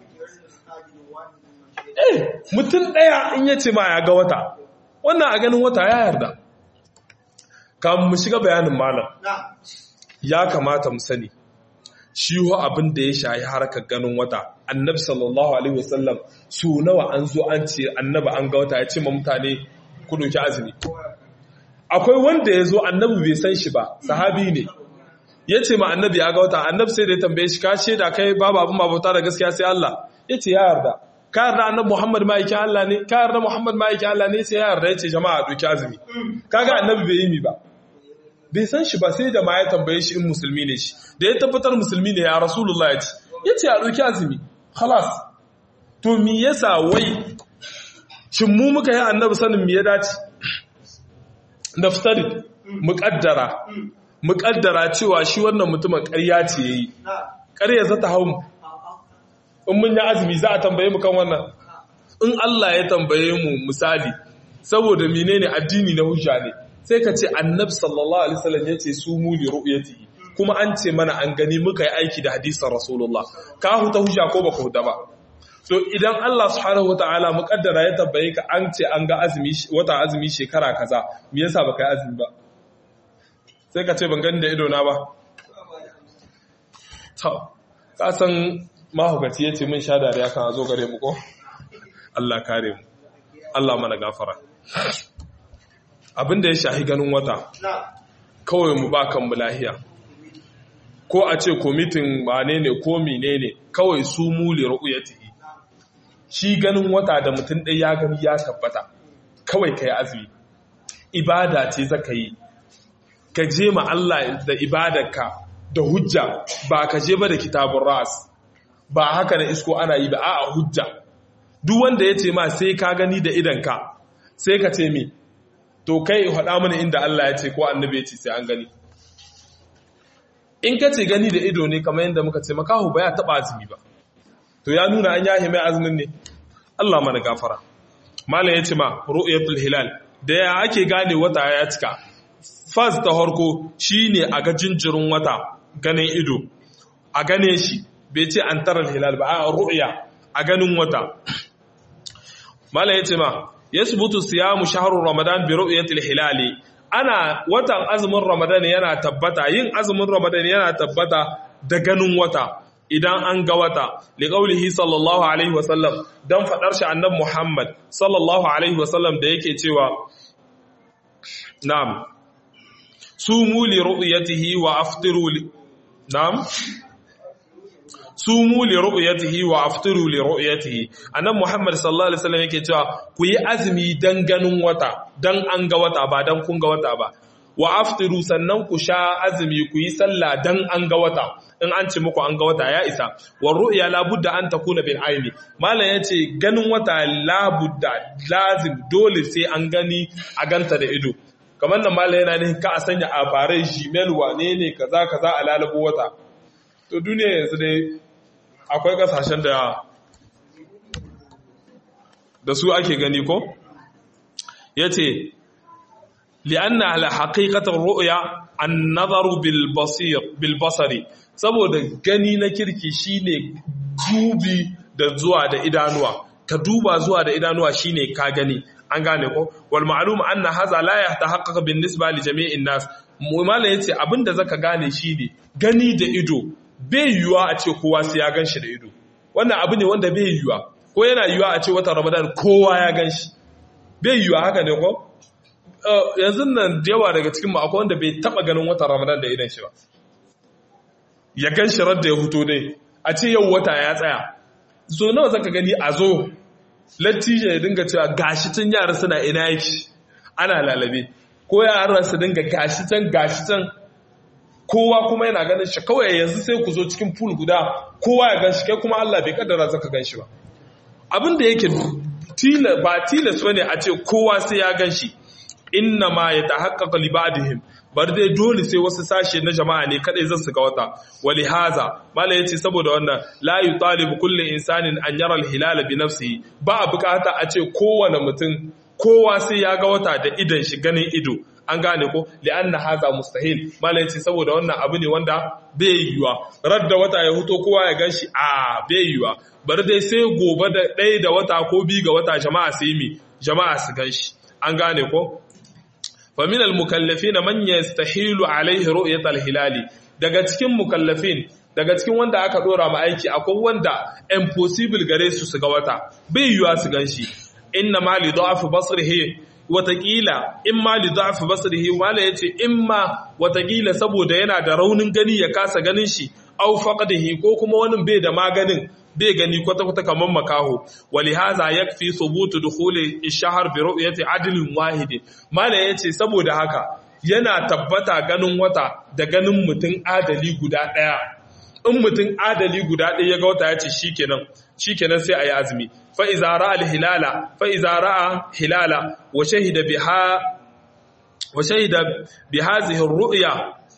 eh mutum ɗaya in ya ce ma ya ga wata wannan a ganin wata ya yarda kamun mu shiga bayanin malam ya kamata mu sani shi ho abin da ya shayi harkar ganin wata annabi sallallahu alaihi wasallam su nawa an zo an ce annabi an ga wata ya ce ma mutane ku doki azumi akwai wanda ya zo annabi bai san shi ba sahabi ne ya ce ma annabi ya ga wata annabi sai da ya tambaye shi ka shaida kai babu abin babauta da gaskiya sai Allah ya ce ya yarda ka yarda annabi Muhammad ma'aikin Allah ne ka yarda Muhammad ma'aikin Allah ne sai ya yarda ya ce jama'a doki azumi kaga annabi bai yi mi ba bai san shi ba sai da ma ya tambaye shi in musulmi ne shi da ya tabbatar musulmi ne ya rasulullah ya ce ya ce a doki azumi khalas to mi yasa wai shin mu muka yi annabi sanin mi ya dace naftari muƙaddara muƙaddara cewa shi wannan mutumin ƙarya ce yayi ƙarya za ta hau mu in mun yi azumi za a tambaye mu kan wannan in Allah ya tambaye mu misali saboda menene addini na hujja ne sai ka ce annabi sallallahu alaihi wasallam yace su mu li ru'yatihi kuma an ce mana an gani muka yi aiki da hadisin rasulullah ka huta hujja ko baka huta ba to idan Allah subhanahu wataala muƙaddara ya tambaye ka an ce an ga azumi wata azumi shekara kaza me yasa baka yi azumi ba sai ka ce ban gani da ido na ba to ka san mahukaci yace mun sha dariya kan zo gare mu ko Allah kare mu Allah mana gafara abinda ya shahi ganin wata kawai mu ba kan lahiya ko a ce komitin wane ne ko mine ne kawai su mule ru'uyatihi shi ganin wata da mutum ɗaya ya gani ya tabbata kawai ka yi azumi ibada ce zaka yi ka je ma Allah da ibadarka da hujja ba ka je ba da kitabun ras ba haka na isko ana yi ba a hujja duk wanda ya ce ma sai ka gani da idanka sai ka ce mi to kai haɗa mana inda Allah ya ce ko annabi ya ce sai an gani in ka ce gani da ido ne kamar yadda muka ce makahu ba ya taɓa azumi ba to ya nuna an yahi mai azumin ne Allah mana gafara malam ya ce ma ru'yatul hilal da ya ake gane wata ya cika fas ta harko shine a ga jinjirin wata ganin ido a gane shi bai ce an tarar hilal ba a ru'ya a ganin wata malam ya ce ma yasbutu siyamu shahru ramadan bi ru'yatil hilali ana watan azumin ramadan yana tabbata yin azumin ramadan yana tabbata da ganin wata idan an ga wata liqaulihi sallallahu alaihi wasallam dan fadar shi annabi muhammad sallallahu alaihi wasallam da yake cewa na'am sumu li ru'yatihi wa aftiru li na'am sumu li ru'yatihi wa aftiru li ru'yatihi annabi muhammad sallallahu alaihi wasallam yake cewa ku yi azumi dan ganin wata dan an ga wata ba dan kun ga wata ba wa aftiru sannan ku sha azumi ku yi sallah dan an ga wata in an ce muku an ga wata ya isa wa ru'ya la budda an takuna bil aini malam yace ganin wata la budda lazim dole sai an gani a ganta da ido kamar nan malam yana ne ka a sanya a farai gmail wane ne kaza kaza a lalabo wata to duniya yanzu dai akwai kasashen da da su ake gani ko yace li'anna ala haqiqatar ru'ya an-nazaru bil basir bil basari saboda gani na kirki shine dubi da zuwa da idanuwa ka duba zuwa da idanuwa shine ka gani an gane ko wal ma'lum anna hadha la yatahaqqaq bin nisba li jami'in nas mala yace abinda zaka gane shine gani da ido bai yiwuwa a ce kowa sai ya ganshi da ido wannan abu ne wanda bai yiwuwa ko yana yiwuwa a ce watan ramadan kowa ya ganshi bai yiwuwa haka ne ko yanzu nan da yawa daga cikin mu akwai wanda bai taba ganin watan ramadan da idan shi ba ya gan shi da ya huto dai a ce yau wata ya tsaya so nawa zaka gani a zo lattijo ya dinga cewa gashi tun yara suna ina yake ana lalabe ko yaran su dinga gashi can gashi can kowa kuma yana ganin shi kawai yanzu sai ku zo cikin pool guda kowa ya gan shi kai kuma Allah bai kaddara zaka gan shi ba abin da yake ba tilas bane a ce kowa sai ya gan shi inna ma yatahaqqaqu li ba'dihim bar dai dole sai wasu sashe na jama'a ne kadai zan su ga wata wali haza mala yace saboda wannan la yutalibu kullu insanin an yara al-hilal bi nafsihi ba a bukata a ce kowane mutum kowa sai ya ga wata da idan shi ganin ido an gane ko li'anna haza mustahil mala yace saboda wannan abu ne wanda bai yiwa radda wata ya huto kowa ya ganshi a bai yiwa bar dai sai gobe da ɗaya da wata ko bi ga wata jama'a sai mi jama'a su ganshi an gane ko فمن المكلفين من يستحيل عليه رؤية الهلال daga cikin mukallafin daga cikin wanda aka dora ma aiki akwai wanda impossible gare su su ga wata bai yiwa su ganshi inna ma li da'af basrihi watakila in ma li da'af basrihi wala yace in ma watakila saboda yana da raunin gani ya kasa ganin shi au faqdihi ko kuma wani bai da maganin bai gani kwata-kwata kamar makaho wali haza ya fi subutu dukule ishahar bi ru'yati adilin wahidi mala yace saboda haka yana tabbata ganin wata da ganin mutum adali guda daya in mutum adali guda daya ya ga wata yace shikenan shikenan sai ayi azumi fa iza ra'a al-hilala fa iza ra'a hilala wa shahida biha wa shahida bi hadhihi ar-ru'ya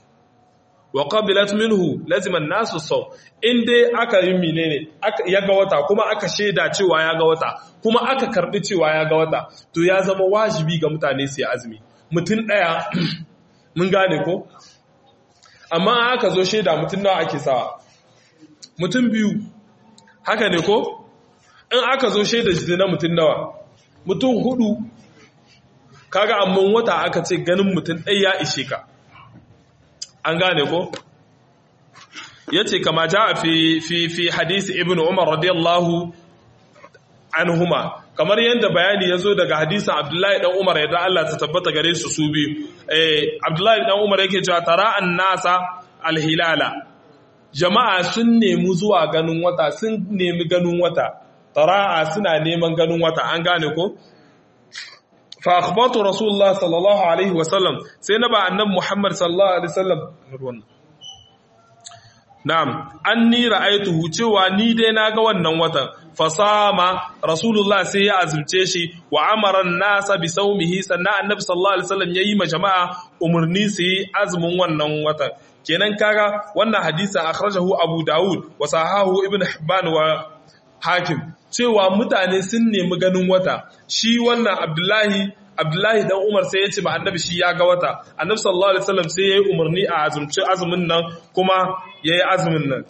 wa qabilat minhu lazima an-nasu saw in dai aka yi menene ya ga wata kuma aka sheda cewa ya ga wata kuma aka karbi cewa ya ga wata to ya zama wajibi ga mutane su yi azumi mutum daya mun gane ko amma aka zo sheda mutum nawa ake sawa mutum biyu haka ne ko in aka zo sheda shi na mutum nawa mutum hudu kaga amma wata aka ce ganin mutum ɗaya ya ishe ka an gane ko yace kama ja fi fi fi hadisi ibn umar radiyallahu anhuma kamar yadda bayani yazo daga hadisin abdullahi dan umar yadda Allah ta tabbata gare su su biyu eh abdullahi dan umar yake cewa tara annasa alhilala jama'a sun nemi zuwa ganin wata sun nemi ganin wata tara'a suna neman ganin wata an gane ko fa akhbatu rasulullah sallallahu alaihi wasallam sai na ba annabi muhammad sallallahu alaihi wasallam na'am anni ra'aytuhu cewa ni dai naga wannan watan fasama rasulullah sai ya azumce shi wa amara nasa bi saumihi sannan annabi sallallahu alaihi wasallam yayi ma jama'a umurni su yi azumin wannan watan kenan kaga wannan hadisi akhrajahu abu daud wa sahahu ibn hibban wa hakim cewa mutane sun nemi ganin wata shi wannan abdullahi abdullahi dan umar sai ya ce ba annabi shi ya ga wata annabi sallallahu alaihi wasallam sai ya yi umarni a azumci azumin nan kuma ya yi azumin nan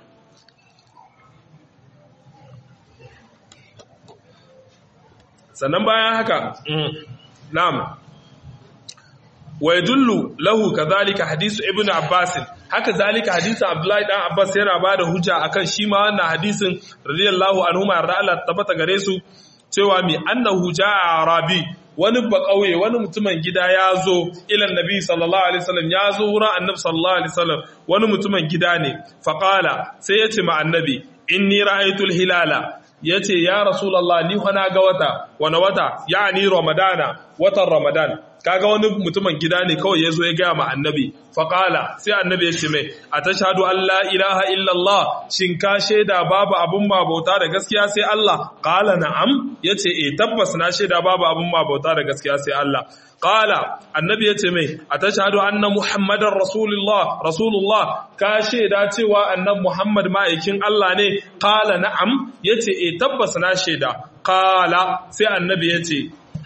sannan bayan haka na'am wa yadullu lahu kadhalika hadisu ibnu abbas haka zalika hadisin abdullahi dan abbas yana bada hujja akan shi ma wannan hadisin radiyallahu anhu ma yarda Allah tabbata gare su cewa mi annahu jaa arabi wani ba kauye wani mutumin gida ya zo ilan nabi sallallahu alaihi wasallam ya zo wurin annabi sallallahu alaihi wasallam wani mutumin gida ne faqala sai ya ce ma annabi inni ra'aytul hilala yace ya rasulullah ni fa na ga wata wani wata yani ramadana watan ramadan kaga wani mutumin gida ne kawai ya zo ya gaya ma annabi faƙala sai annabi ya ce mai a ta shahadu Allah ilaha illallah shin ka shaida babu abun mabauta da gaskiya sai Allah ƙala na'am ya ce e tabbas na shaida babu abun mabauta da gaskiya sai Allah ƙala annabi ya ce mai a ta shahadu anna muhammadan rasulullah rasulullah ka shaida cewa annab muhammad ma'aikin Allah ne ƙala na'am ya ce e tabbas na shaida ƙala sai annabi ya ce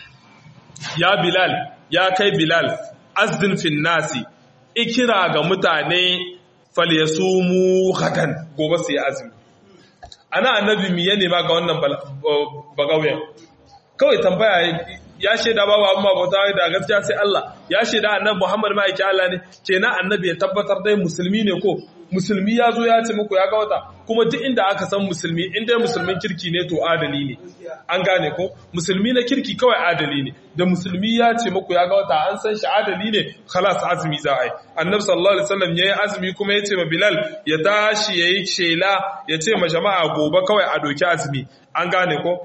ya bilal ya kai bilal azdin fin nasi ikira ga mutane falyasumu gadan gobe su yi azumi ana annabi miye ne ma ga wannan bagauyen kawai tambaya ya shaida babu abin mabauta da gaskiya sai Allah ya shaida annabi Muhammad ma yake Allah ne kenan annabi ya tabbatar dai musulmi ne ko musulmi ya zo ya ce muku ya ga wata kuma duk inda aka san musulmi in dai musulmin kirki ne to adali ne an gane ko musulmi na kirki kawai adali ne da musulmi ya ce muku ya ga wata an san shi adali ne khalas azumi za a yi annabi sallallahu alaihi wasallam yayi azumi kuma ya ce ma bilal ya tashi yayi shela ya ce ma jama'a gobe kawai a doki azumi an gane ko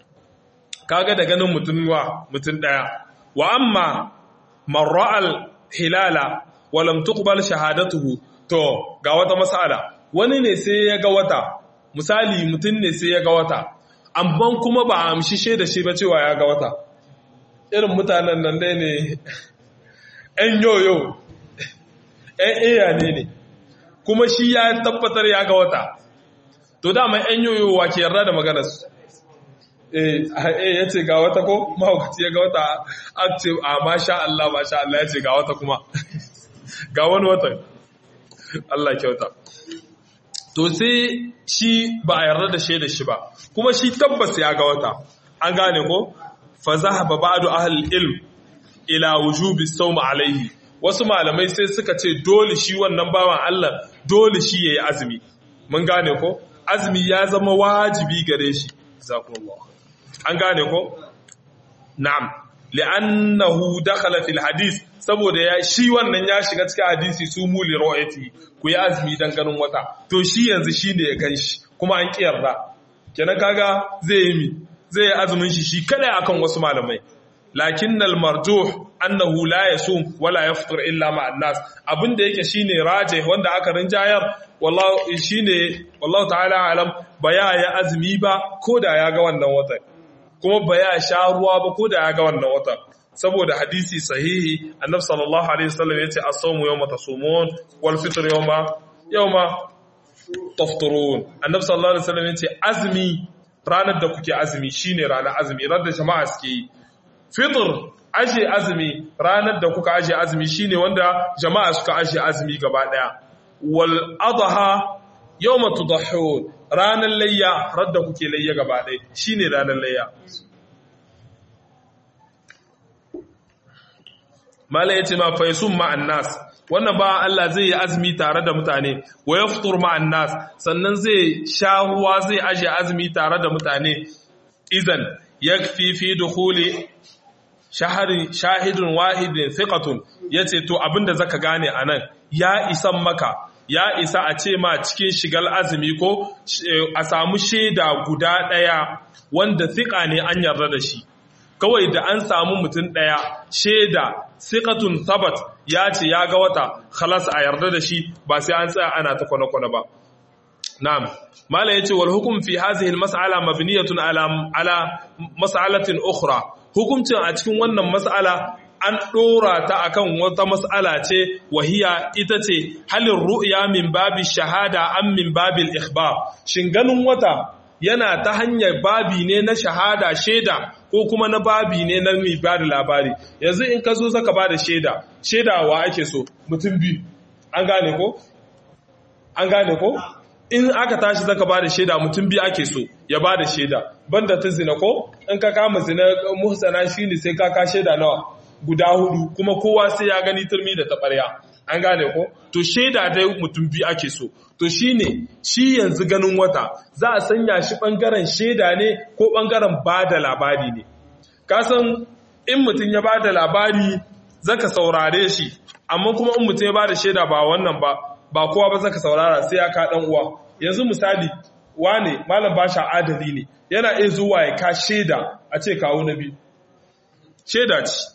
kaga da ganin mutum wa mutum daya wa amma man ra'al hilala wa lam tuqbal shahadatuhu to ga wata mas'ala wani ne sai ya ga wata misali mutum ne sai ya ga wata amma kuma ba a amshi shaida shi ba cewa ya ga wata irin mutanen nan dai ne ‘yan yoyo ‘yan iya ne ne kuma shi ya tabbatar ya ga wata to dama ‘yan yoyo wa ke yarda da maganarsu eh ya ce ga wata ko mahaukaci ya ga wata a ce a masha Allah masha Allah ya ce ga wata kuma ga wani watan Allah kyauta to sai shi ba a yarda da shaida shi ba kuma shi tabbas ya ga wata an gane ko fa zahaba ba'du ahli ilm ila wujubi sawm alaihi wasu malamai sai suka ce dole shi wannan bawan Allah dole shi yayi azumi mun gane ko azumi ya zama wajibi gare shi jazakumullahu an gane ko na'am li'annahu dakhala fil hadith saboda ya shi wannan ya shiga cikin hadisi su muli ru'yati ku yi azumi dan ganin wata to shi yanzu shine ya kan shi kuma an kiyarda kenan kaga zai yi mi zai yi azumin shi shi kada akan wasu malamai lakinnal marjuh annahu la yasum wala yafṭir illa ma'an nas abinda yake shine raje wanda aka rinjayar wallahi shine wallahu ta'ala alam baya ya azumi ba koda ya ga wannan watan kuma ba ya sha ruwa ba ko da ya ga wannan wata saboda hadisi sahihi annabi sallallahu alaihi wasallam yace as-sawmu yawma tasumun wal fitr yawma yawma tafturun annabi sallallahu alaihi wasallam yace azmi ranar da kuke azumi shine ranar azumi ranar da jama'a suke yi fitr aje azumi ranar da kuka aje azumi shine wanda jama'a suka aje azumi gaba daya wal adha yawma tudahhun ranar layya radda kuke layya gaba ɗaya shine ranar layya mala yace ma faisun ma'an nas wannan ba Allah zai yi azumi tare da mutane wa yaftur ma'an nas sannan zai sha ruwa zai aje azumi tare da mutane idan yakfi fi dukhuli shahari shahidun wahidin thiqatun yace to abinda zaka gane anan ya isan maka ya isa a ce ma cikin shigal azumi ko a samu shaida guda ɗaya wanda siƙa ne an yarda da shi kawai da an samu mutum ɗaya shaida siƙatun sabat ya ce ya ga wata khalas a yarda da shi ba sai an tsaya ana ta kwana-kwana ba na'am mala yace wal hukum fi hadhihi al mas'ala mabniyatun ala ala mas'alatin ukhra hukuncin a cikin wannan mas'ala an ɗora ta akan wata mas'ala ce wahiya ita ce halin ru'ya min babi shahada an min babil ikhbar shin ganin wata yana ta hanyar babi ne na shahada shaida ko kuma na babi ne na mai bada labari yanzu in ka zo zaka bada shaida shaida wa ake so mutum biyu an gane ko an gane ko in aka tashi zaka bada shaida mutum biyu ake so ya bada shaida banda ta zina ko in ka kama zina muhsana shine sai ka ka shaida nawa guda hudu kuma kowa sai ya gani turmi da taɓarya an gane ko to shaida dai mutum biyu ake so to shine shi yanzu ganin wata za a sanya shi ɓangaren shaida ne ko ɓangaren ba da labari ne kasan in mutum ya ba da labari zaka saurare shi amma kuma in mutum ya ba da shaida ba wannan ba ba kowa ba zaka saurara sai ya ka ɗan uwa yanzu misali wane malam basha adali ne yana iya zuwa ya ka shaida a ce kawo na biyu shaida ce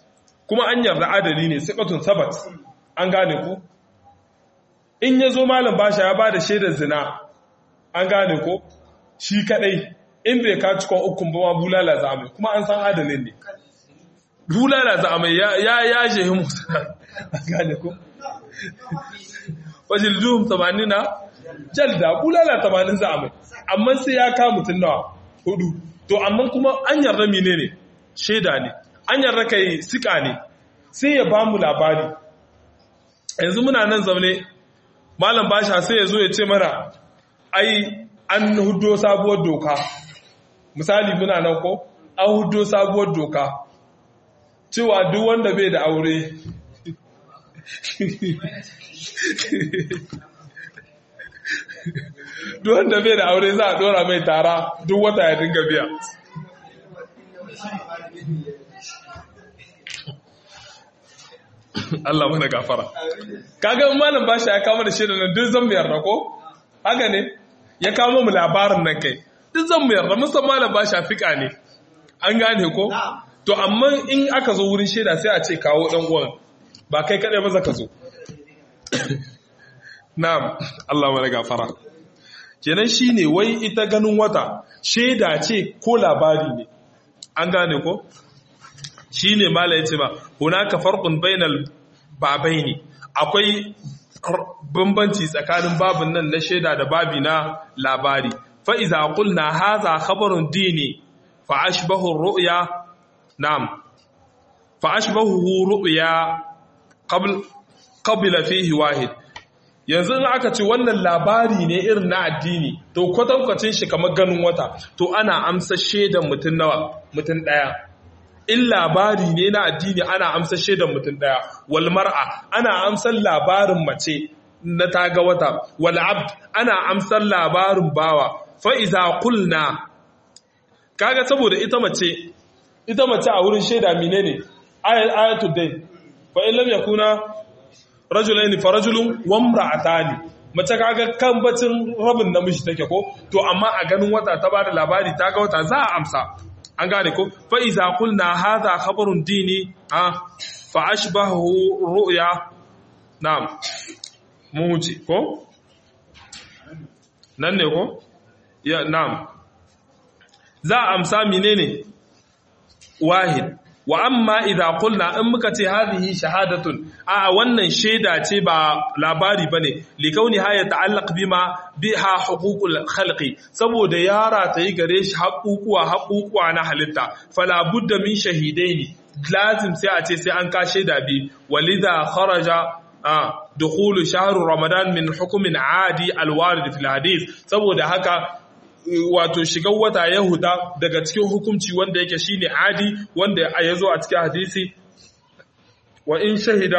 kuma an yarda adali ne siqatun sabat an gane ku in yazo malam basha ya bada shaidar zina an gane ko shi kadai in bai ka cikon ukun ba ma bulala za mai kuma an san adalin ne bulala za mai ya ya jehi musa an gane ko fajil duhum 80 na jalda bulala 80 za mai amma sai ya ka mutun nawa hudu to amma kuma an yarda menene shaida ne an yarda kai sika ne sai ya ba mu labari yanzu muna nan zaune malam basha sai ya zo ya ce mana ai an hudo sabuwar doka misali muna nan ko an hudo sabuwar doka cewa duk wanda bai da aure duk wanda bai da aure za a dora mai tara duk wata ya dinga biya Allah mana gafara kaga malam bashi ya kama da shirin nan duk zan mu yarda ko haka ne ya kama mu labarin nan kai duk zan mu yarda musan malam bashi fika ne an gane ko to amma in aka zo wurin shaida sai a ce kawo dan uwan ba kai kadai ba zaka zo na'am Allah mana gafara kenan shine wai ita ganin wata shaida ce ko labari ne an gane ko shi ne mala ya ce ba hunaka farkun bainal babai ne akwai bambanci tsakanin babin nan na shaida da babi na labari fa'iza kulna haza khabarun dini fa'ashbahu ru'ya na'am fa'ashbahu ru'ya qabila fihi wahid yanzu in aka ce wannan labari ne irin na addini to kwatankwacin shi kamar ganin wata to ana amsa shaidan mutum nawa mutum ɗaya in labari ne na addini ana amsa shaidan mutum ɗaya wal mar'a ana amsar labarin mace na taga wata wal abd ana amsar labarin bawa fa iza qulna kaga saboda ita mace ita mace a wurin shaida menene ayatul dayn fa in lam yakuna rajulaini fa rajulun wa imra'atani mace kaga kan bacin rabin namiji take ko to amma a ganin wata ta bada labari ta ga wata za a amsa an gane ko fa iza qulna hadha khabarun dini a fa ashbahu ru'ya na'am mu wuce ko nan ne ko ya na'am za a amsa menene wahid wa amma idza qulna in muka ce hadhihi shahadatun a wannan shaida ce ba labari bane li kauni ha yata'allaq bima biha huququl khalqi saboda yara ta yi gare shi haƙuƙuwa haƙuƙuwa na halitta fala budda min shahidaini lazim sai a ce sai an ka shaida bi walidha kharaja dukhulu shahru ramadan min hukumin adi alwarid fil hadith saboda haka wato shigar wata yahuda daga cikin hukunci wanda yake shine adi wanda ya zo a cikin hadisi wa in shahida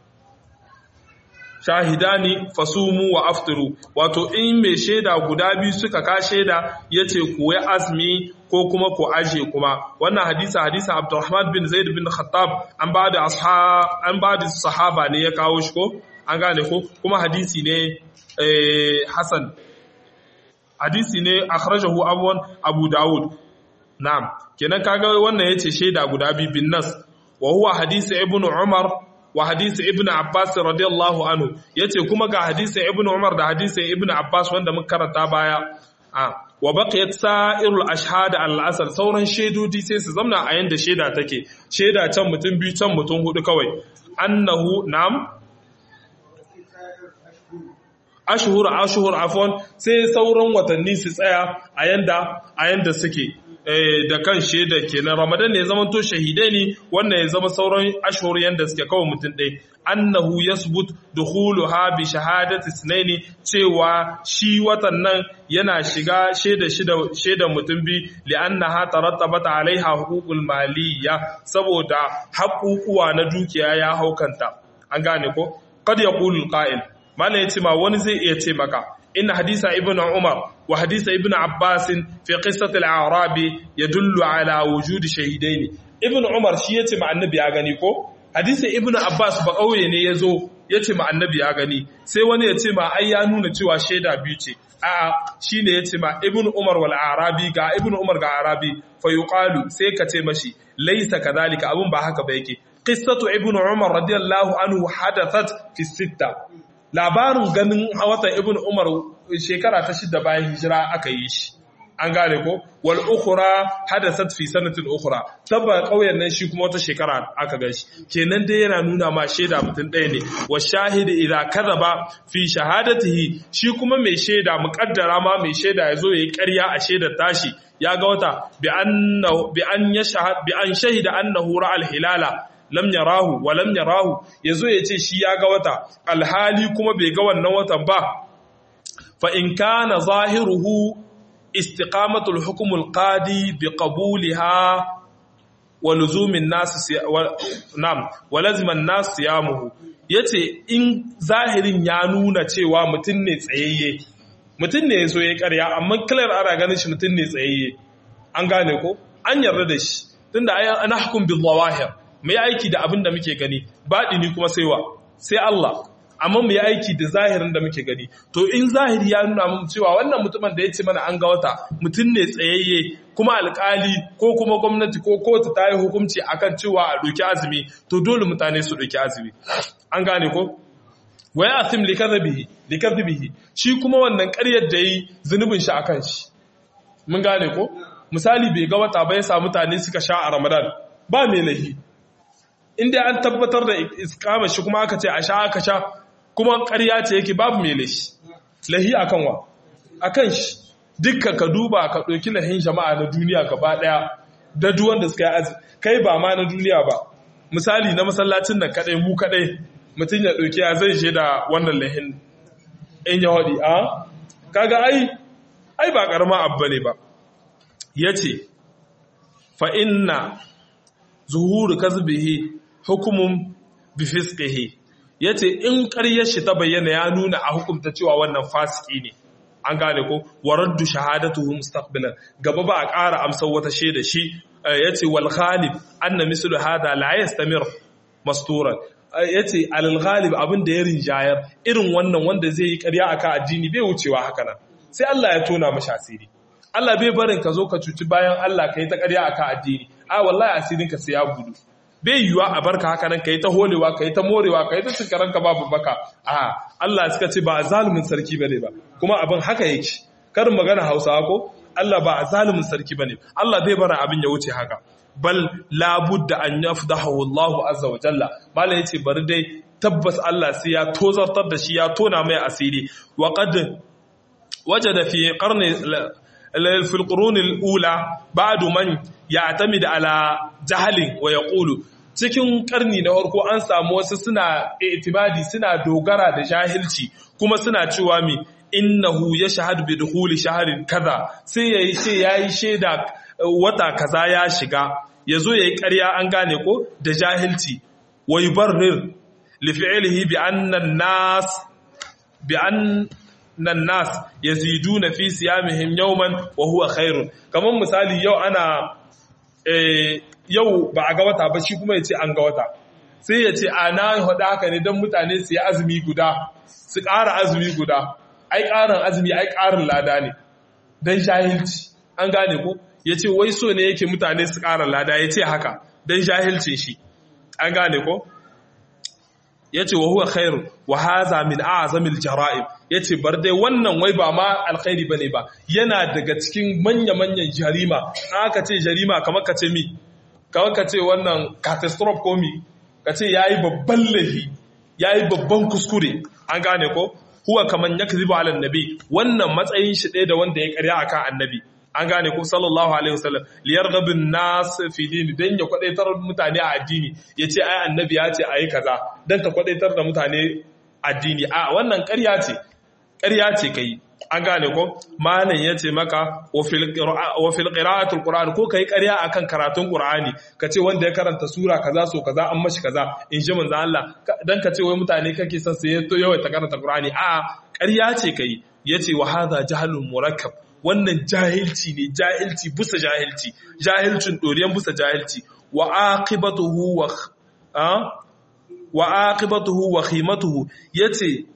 shahidani fasumu wa aftiru wato in mai shaida guda biyu suka ka shaida yace ku yi azmi ko kuma ku aje kuma wannan hadisi hadisi Abdurrahman bin Zaid bin Khattab an ba da an ba da sahaba ne ya kawo shi ko an gane ko kuma hadisi ne eh Hasan hadisi ne akhrajahu abwan Abu Dawud na'am kenan kaga wannan yace shaida guda biyu bin nas wa huwa hadisi Ibn Umar wa hadisi ibn Abbas radiyallahu anhu yace kuma ga hadisi ibn Umar da hadisi ibn Abbas wanda muka karanta baya a wa baqiyat sa'irul ashhad al-asl sauran shedodi sai su zamna a yanda sheda take sheda can mutum biyu can mutum hudu kawai annahu nam ashhur ashhur afwan sai sauran watanni su tsaya a yanda a yanda suke da kan shaida kenan ramadan ne zaman to shahidai ne wannan ya zama sauran ashhur yanda suke kawai mutum ɗaya annahu yasbut dukhuluha bi shahadati sunaini cewa shi watan nan yana shiga shaida shida shaidan mutum bi li'annaha tarattabat alaiha huququl maliyya saboda haƙuƙuwa na dukiya ya haukanta an gane ko qad yaqulu qa'il malai yace ma wani zai iya ce maka إن حديث ابن عمر وحديث ابن عباس في قصة الأعرابي يدل على وجود شهيدين ابن عمر شي yace ma annabi ya gani ko hadisin ibn abbas ba kauye ne yazo yace ma annabi ya gani sai wani yace ma ai ya nuna cewa shaida biyu ce a'a shine yace ma ibn umar wal arabi ga ibn umar ga arabi fa yuqalu sai ka ce mashi laysa kadhalika abun ba haka ba yake qissatu ibnu umar radiyallahu anhu hadathat fi sitta labarin ganin watan ibnu umar shekara ta shida bayan hijira aka yi shi an gane ko wal ukhra hadathat fi sanatin ukhra tabba kauyen nan shi kuma wata shekara aka gashi kenan dai yana nuna ma shaida mutum ɗaya ne wa shahid idza kadhaba fi shahadatihi shi kuma mai shaida muqaddara ma mai shaida yazo yayi ƙarya a shaidar tashi ya ga wata bi annahu bi an yashhad bi an shahida annahu ra'al hilala lam yarahu wa lam yarahu yazo yace shi ya ga wata alhali kuma bai ga wannan watan ba fa in kana zahiruhu استقامة الحكم القاضي بقبولها ولزوم الناس سي... و... نعم ولزم الناس صيامه yace in zahirin ya nuna cewa mutum ne tsayayye mutum ne so ya karya amma clear ana ganin shi mutum ne tsayayye an gane ko an yarda da shi tunda ana hukum bil zawahir mai aiki da abin da muke gani baɗini kuma sai wa sai Allah amma mu yi aiki da zahirin da muke gani to in zahiri ya nuna mun cewa wannan mutumin da ya ce mana an ga wata mutum ne tsayayye kuma alkali ko kuma gwamnati ko kotu ta yi hukunci akan cewa a doki azumi to dole mutane su doki azumi an gane ko wa ya asim likadhibihi likadhibihi shi kuma wannan ƙaryar da yi zunubin shi akan shi mun gane ko misali bai ga wata ba ya sa mutane suka sha a Ramadan ba mai lahi inda an tabbatar da iskama shi kuma aka ce a sha aka sha kuma ƙarya ce yake babu mai lahi lahi akan wa akan shi dukka ka duba ka ɗauki lahin jama'a na duniya gaba ɗaya da duwan da suka yi azumi kai ba ma na duniya ba misali na masallacin nan kaɗai mu kaɗai mutum ya ɗauki ya zai je da wannan lahin in ya haɗi a kaga ai ai ba ƙarama abu ne ba ya ce fa inna zuhuru kazbihi hukumun bifisqihi yace in ƙaryar shi ta bayyana ya nuna a hukumta cewa wannan fasiki ne an gane ko waraddu shahadatuhu mustaqbilan gaba ba a ƙara amsar wata shaida shi yace wal ghalib anna mislu hada la yastamir masturan yace al ghalib abin da ya rinjayar irin wannan wanda zai yi ƙarya akan addini bai wucewa haka nan sai Allah ya tona mashi asiri Allah bai barin ka zo ka cuci bayan Allah ka yi ta ƙarya akan addini a wallahi asirin ka sai ya gudu bai yiwa a barka haka nan kai ta holewa kai ta morewa kai ta cikaran ka babu baka a Allah suka ce ba a zalumin sarki bane ba kuma abin haka yake karin magana Hausawa ko Allah ba a zalumin sarki bane Allah bai bara abin ya wuce haka bal labudda an yafdahu Allahu azza wa jalla malai yace bari dai tabbas Allah sai ya tozartar da shi ya tona mai asiri wa qad wajada fi qarni في القرون الأولى بعد من يعتمد على جهل ويقول cikin karni na farko an samu wasu suna itimadi suna dogara da jahilci kuma suna cewa mi innahu yashhadu bi dukhuli shahrin kaza sai yayi ce yayi sheda wata kaza ya shiga yazo yayi ƙarya an gane ko da jahilci wa yubarrir li fi'lihi bi anna an-nas bi an nan nas yaziduna fi siyamihim yawman wa huwa khairun kaman misali yau ana eh yau ba a ga wata ba shi kuma yace an ga wata sai yace ana hada haka ne dan mutane su yi azumi guda su ƙara azumi guda ai ƙarin azumi ai ƙarin lada ne dan jahilci an gane ko yace wai so ne yake mutane su ƙara lada yace haka dan jahilcin shi an gane ko yace wa huwa khairu wa hadha min a'zamil jara'im yace bar dai wannan wai ba ma alkhairi bane ba yana daga cikin manya-manyan jarima aka ce jarima kamar ka ce mi kamar ka ce wannan catastrophe ko mi ka ce yayi babban lahi yayi babban kuskure an gane ko huwa kaman yakzibu ala annabi wannan matsayin shi ɗaya da wanda ya karya akan annabi an gane ko sallallahu alaihi wasallam liyarghabin nas fi dini dan ya kwadaitar mutane a addini yace ai annabi ya ce ayi kaza dan ka kwadaitar da mutane addini a wannan ƙarya ce ƙarya ce kai an gane ko malam yace maka wa fil qira'atul qur'an ko kai ƙarya akan karatun qur'ani kace wanda ya karanta sura kaza so kaza an mashi kaza in ji manzo Allah dan kace wai mutane kake son sai to yawa ta karanta qur'ani a ƙarya ce kai yace wa hadha jahlun murakkab wannan jahilci ne jahilci busa jahilci jahilcin doriyan busa jahilci wa aqibatuhu wa wa aqibatuhu wa khimatuhu yace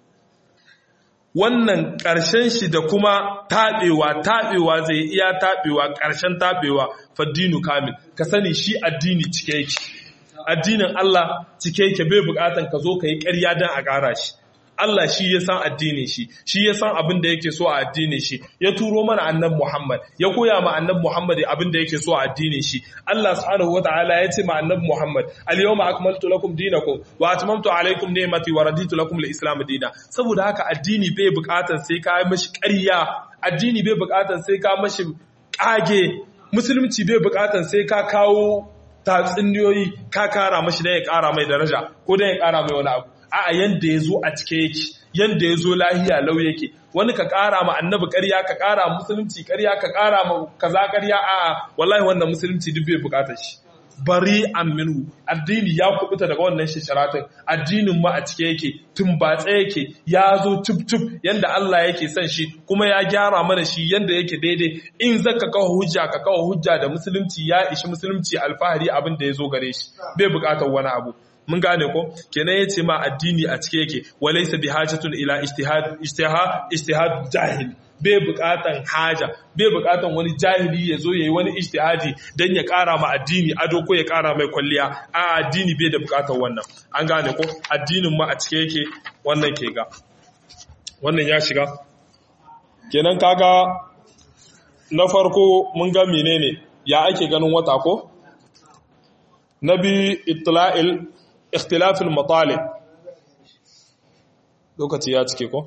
wannan ƙarshen shi da kuma taɓewa taɓewa zai iya taɓewa ƙarshen taɓewa faddinu kamil ka sani shi addini cike yake addinin Allah cike yake bai bukatan ka zo ka yi ƙarya don a ƙara shi Allah shi ya san addinin shi shi ya san abin da yake so a addinin shi ya turo mana annabi Muhammad ya koya ma annabi Muhammad abin da yake so a addinin shi Allah subhanahu wataala ya ce ma annabi Muhammad al-yawma akmaltu lakum dinakum wa atmamtu alaykum ni'mati wa raditu lakum al-islam dinan saboda haka addini bai bukatar sai ka yi mashi ƙarya addini bai bukatar sai ka mashi kage musulunci bai bukatar sai ka kawo tatsuniyoyi ka kara mashi dan ya kara mai daraja ko dan ya kara mai wani abu a'a yanda ya zo a cike yake yanda ya zo lahiya lau yake wani ka ƙara ma annabi ƙarya ka ƙara musulunci ƙarya ka ƙara ma kaza ƙarya a'a wallahi wannan musulunci duk bai buƙatar shi bari minhu addini ya kubuta daga wannan shisharatin addinin ma a cike yake tumbatse yake ya zo tub yanda Allah yake son shi kuma ya gyara mana shi yanda yake daidai in zaka kawo hujja ka kawo hujja da musulunci ya ishi musulunci alfahari abin da ya zo gare shi bai buƙatar wani abu mun gane ko kenan yace ma addini a cike yake walaysa bihajatun ila ijtihad ijtihad ijtihad jahil bai bukatan haja bai bukatan wani jahili ya zo yayi wani ijtihadi dan ya kara ma addini ado ko ya kara mai kwalliya a addini bai da bukatan wannan an gane ko addinin ma a cike yake wannan ke ga wannan ya shiga kenan kaga na farko mun ga menene ya ake ganin wata ko na biyu itla'il ikhtilafil matalib lokaci ya cike ko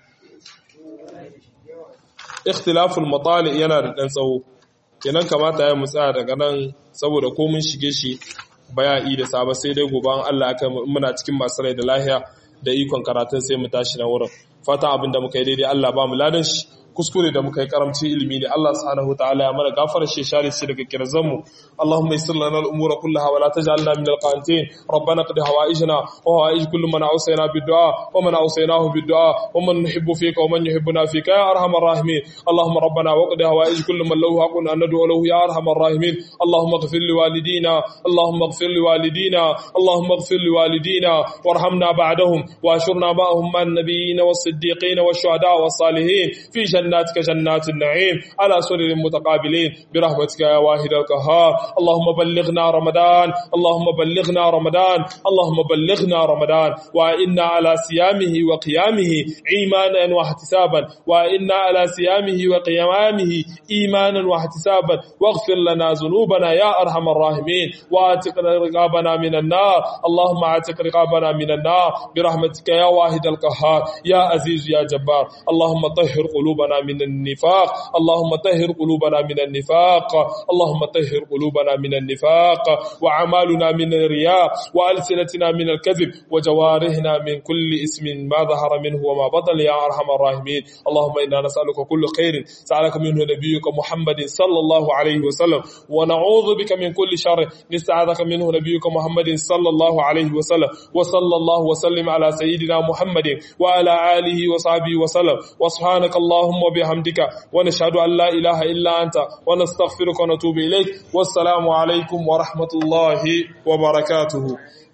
ikhtilafil matalib yana da dan tsawo kenan kamata ya mutsa daga nan saboda ko mun shige shi baya'i da saba sai dai gobe an Allah aka muna cikin masu rai da lahiya da ikon karatun sai mu tashi na wurin fata abinda muka yi daidai Allah ba mu ladan shi kuskure da muka yi karamci ilimi ne Allah subhanahu wataala ya mana gafara shi share shi daga kirzan mu Allahumma yassir lana al-umura kullaha wa la taj'alna min al-qanitin rabbana qad hawaijna wa hawaij kullu man awsayna bid-du'a wa man awsaynahu bid-du'a wa man nuhibbu fika wa man yuhibbuna fika ya arhamar rahimin Allahumma rabbana wa qad hawaij kullu man lahu haqqun an nad'u lahu ya arhamar rahimin Allahumma ighfir li walidina Allahumma ighfir li walidina Allahumma ighfir li walidina warhamna ba'dahum wa ashurna ma'ahum man nabiyyin was-siddiqin wash-shuhada was-salihin fi جناتك جنات النعيم على سرر متقابلين برحمتك يا واحد القهار اللهم بلغنا رمضان اللهم بلغنا رمضان اللهم بلغنا رمضان وإنا على صيامه وقيامه إيمانا واحتسابا وإنا على صيامه وقيامه إيمانا واحتسابا واغفر لنا ذنوبنا يا أرحم الراحمين واتق رقابنا من النار اللهم اعتق رقابنا من النار برحمتك يا واحد القهار يا عزيز يا جبار اللهم طهر قلوبنا من النفاق اللهم طهر قلوبنا من النفاق اللهم طهر قلوبنا من النفاق وعمالنا من الرياء وألسنتنا من الكذب وجوارحنا من كل اسم ما ظهر منه وما بطن يا أرحم الراحمين اللهم إنا نسألك كل خير سألك منه نبيك محمد صلى الله عليه وسلم ونعوذ بك من كل شر نستعاذك منه نبيك محمد صلى الله عليه وسلم وصلى الله وسلم على سيدنا محمد وعلى آله وصحبه وسلم وسبحانك اللهم وبحمدك ونشهد أن لا إله إلا أنت ونستغفرك ونتوب إليك والسلام عليكم ورحمة الله وبركاته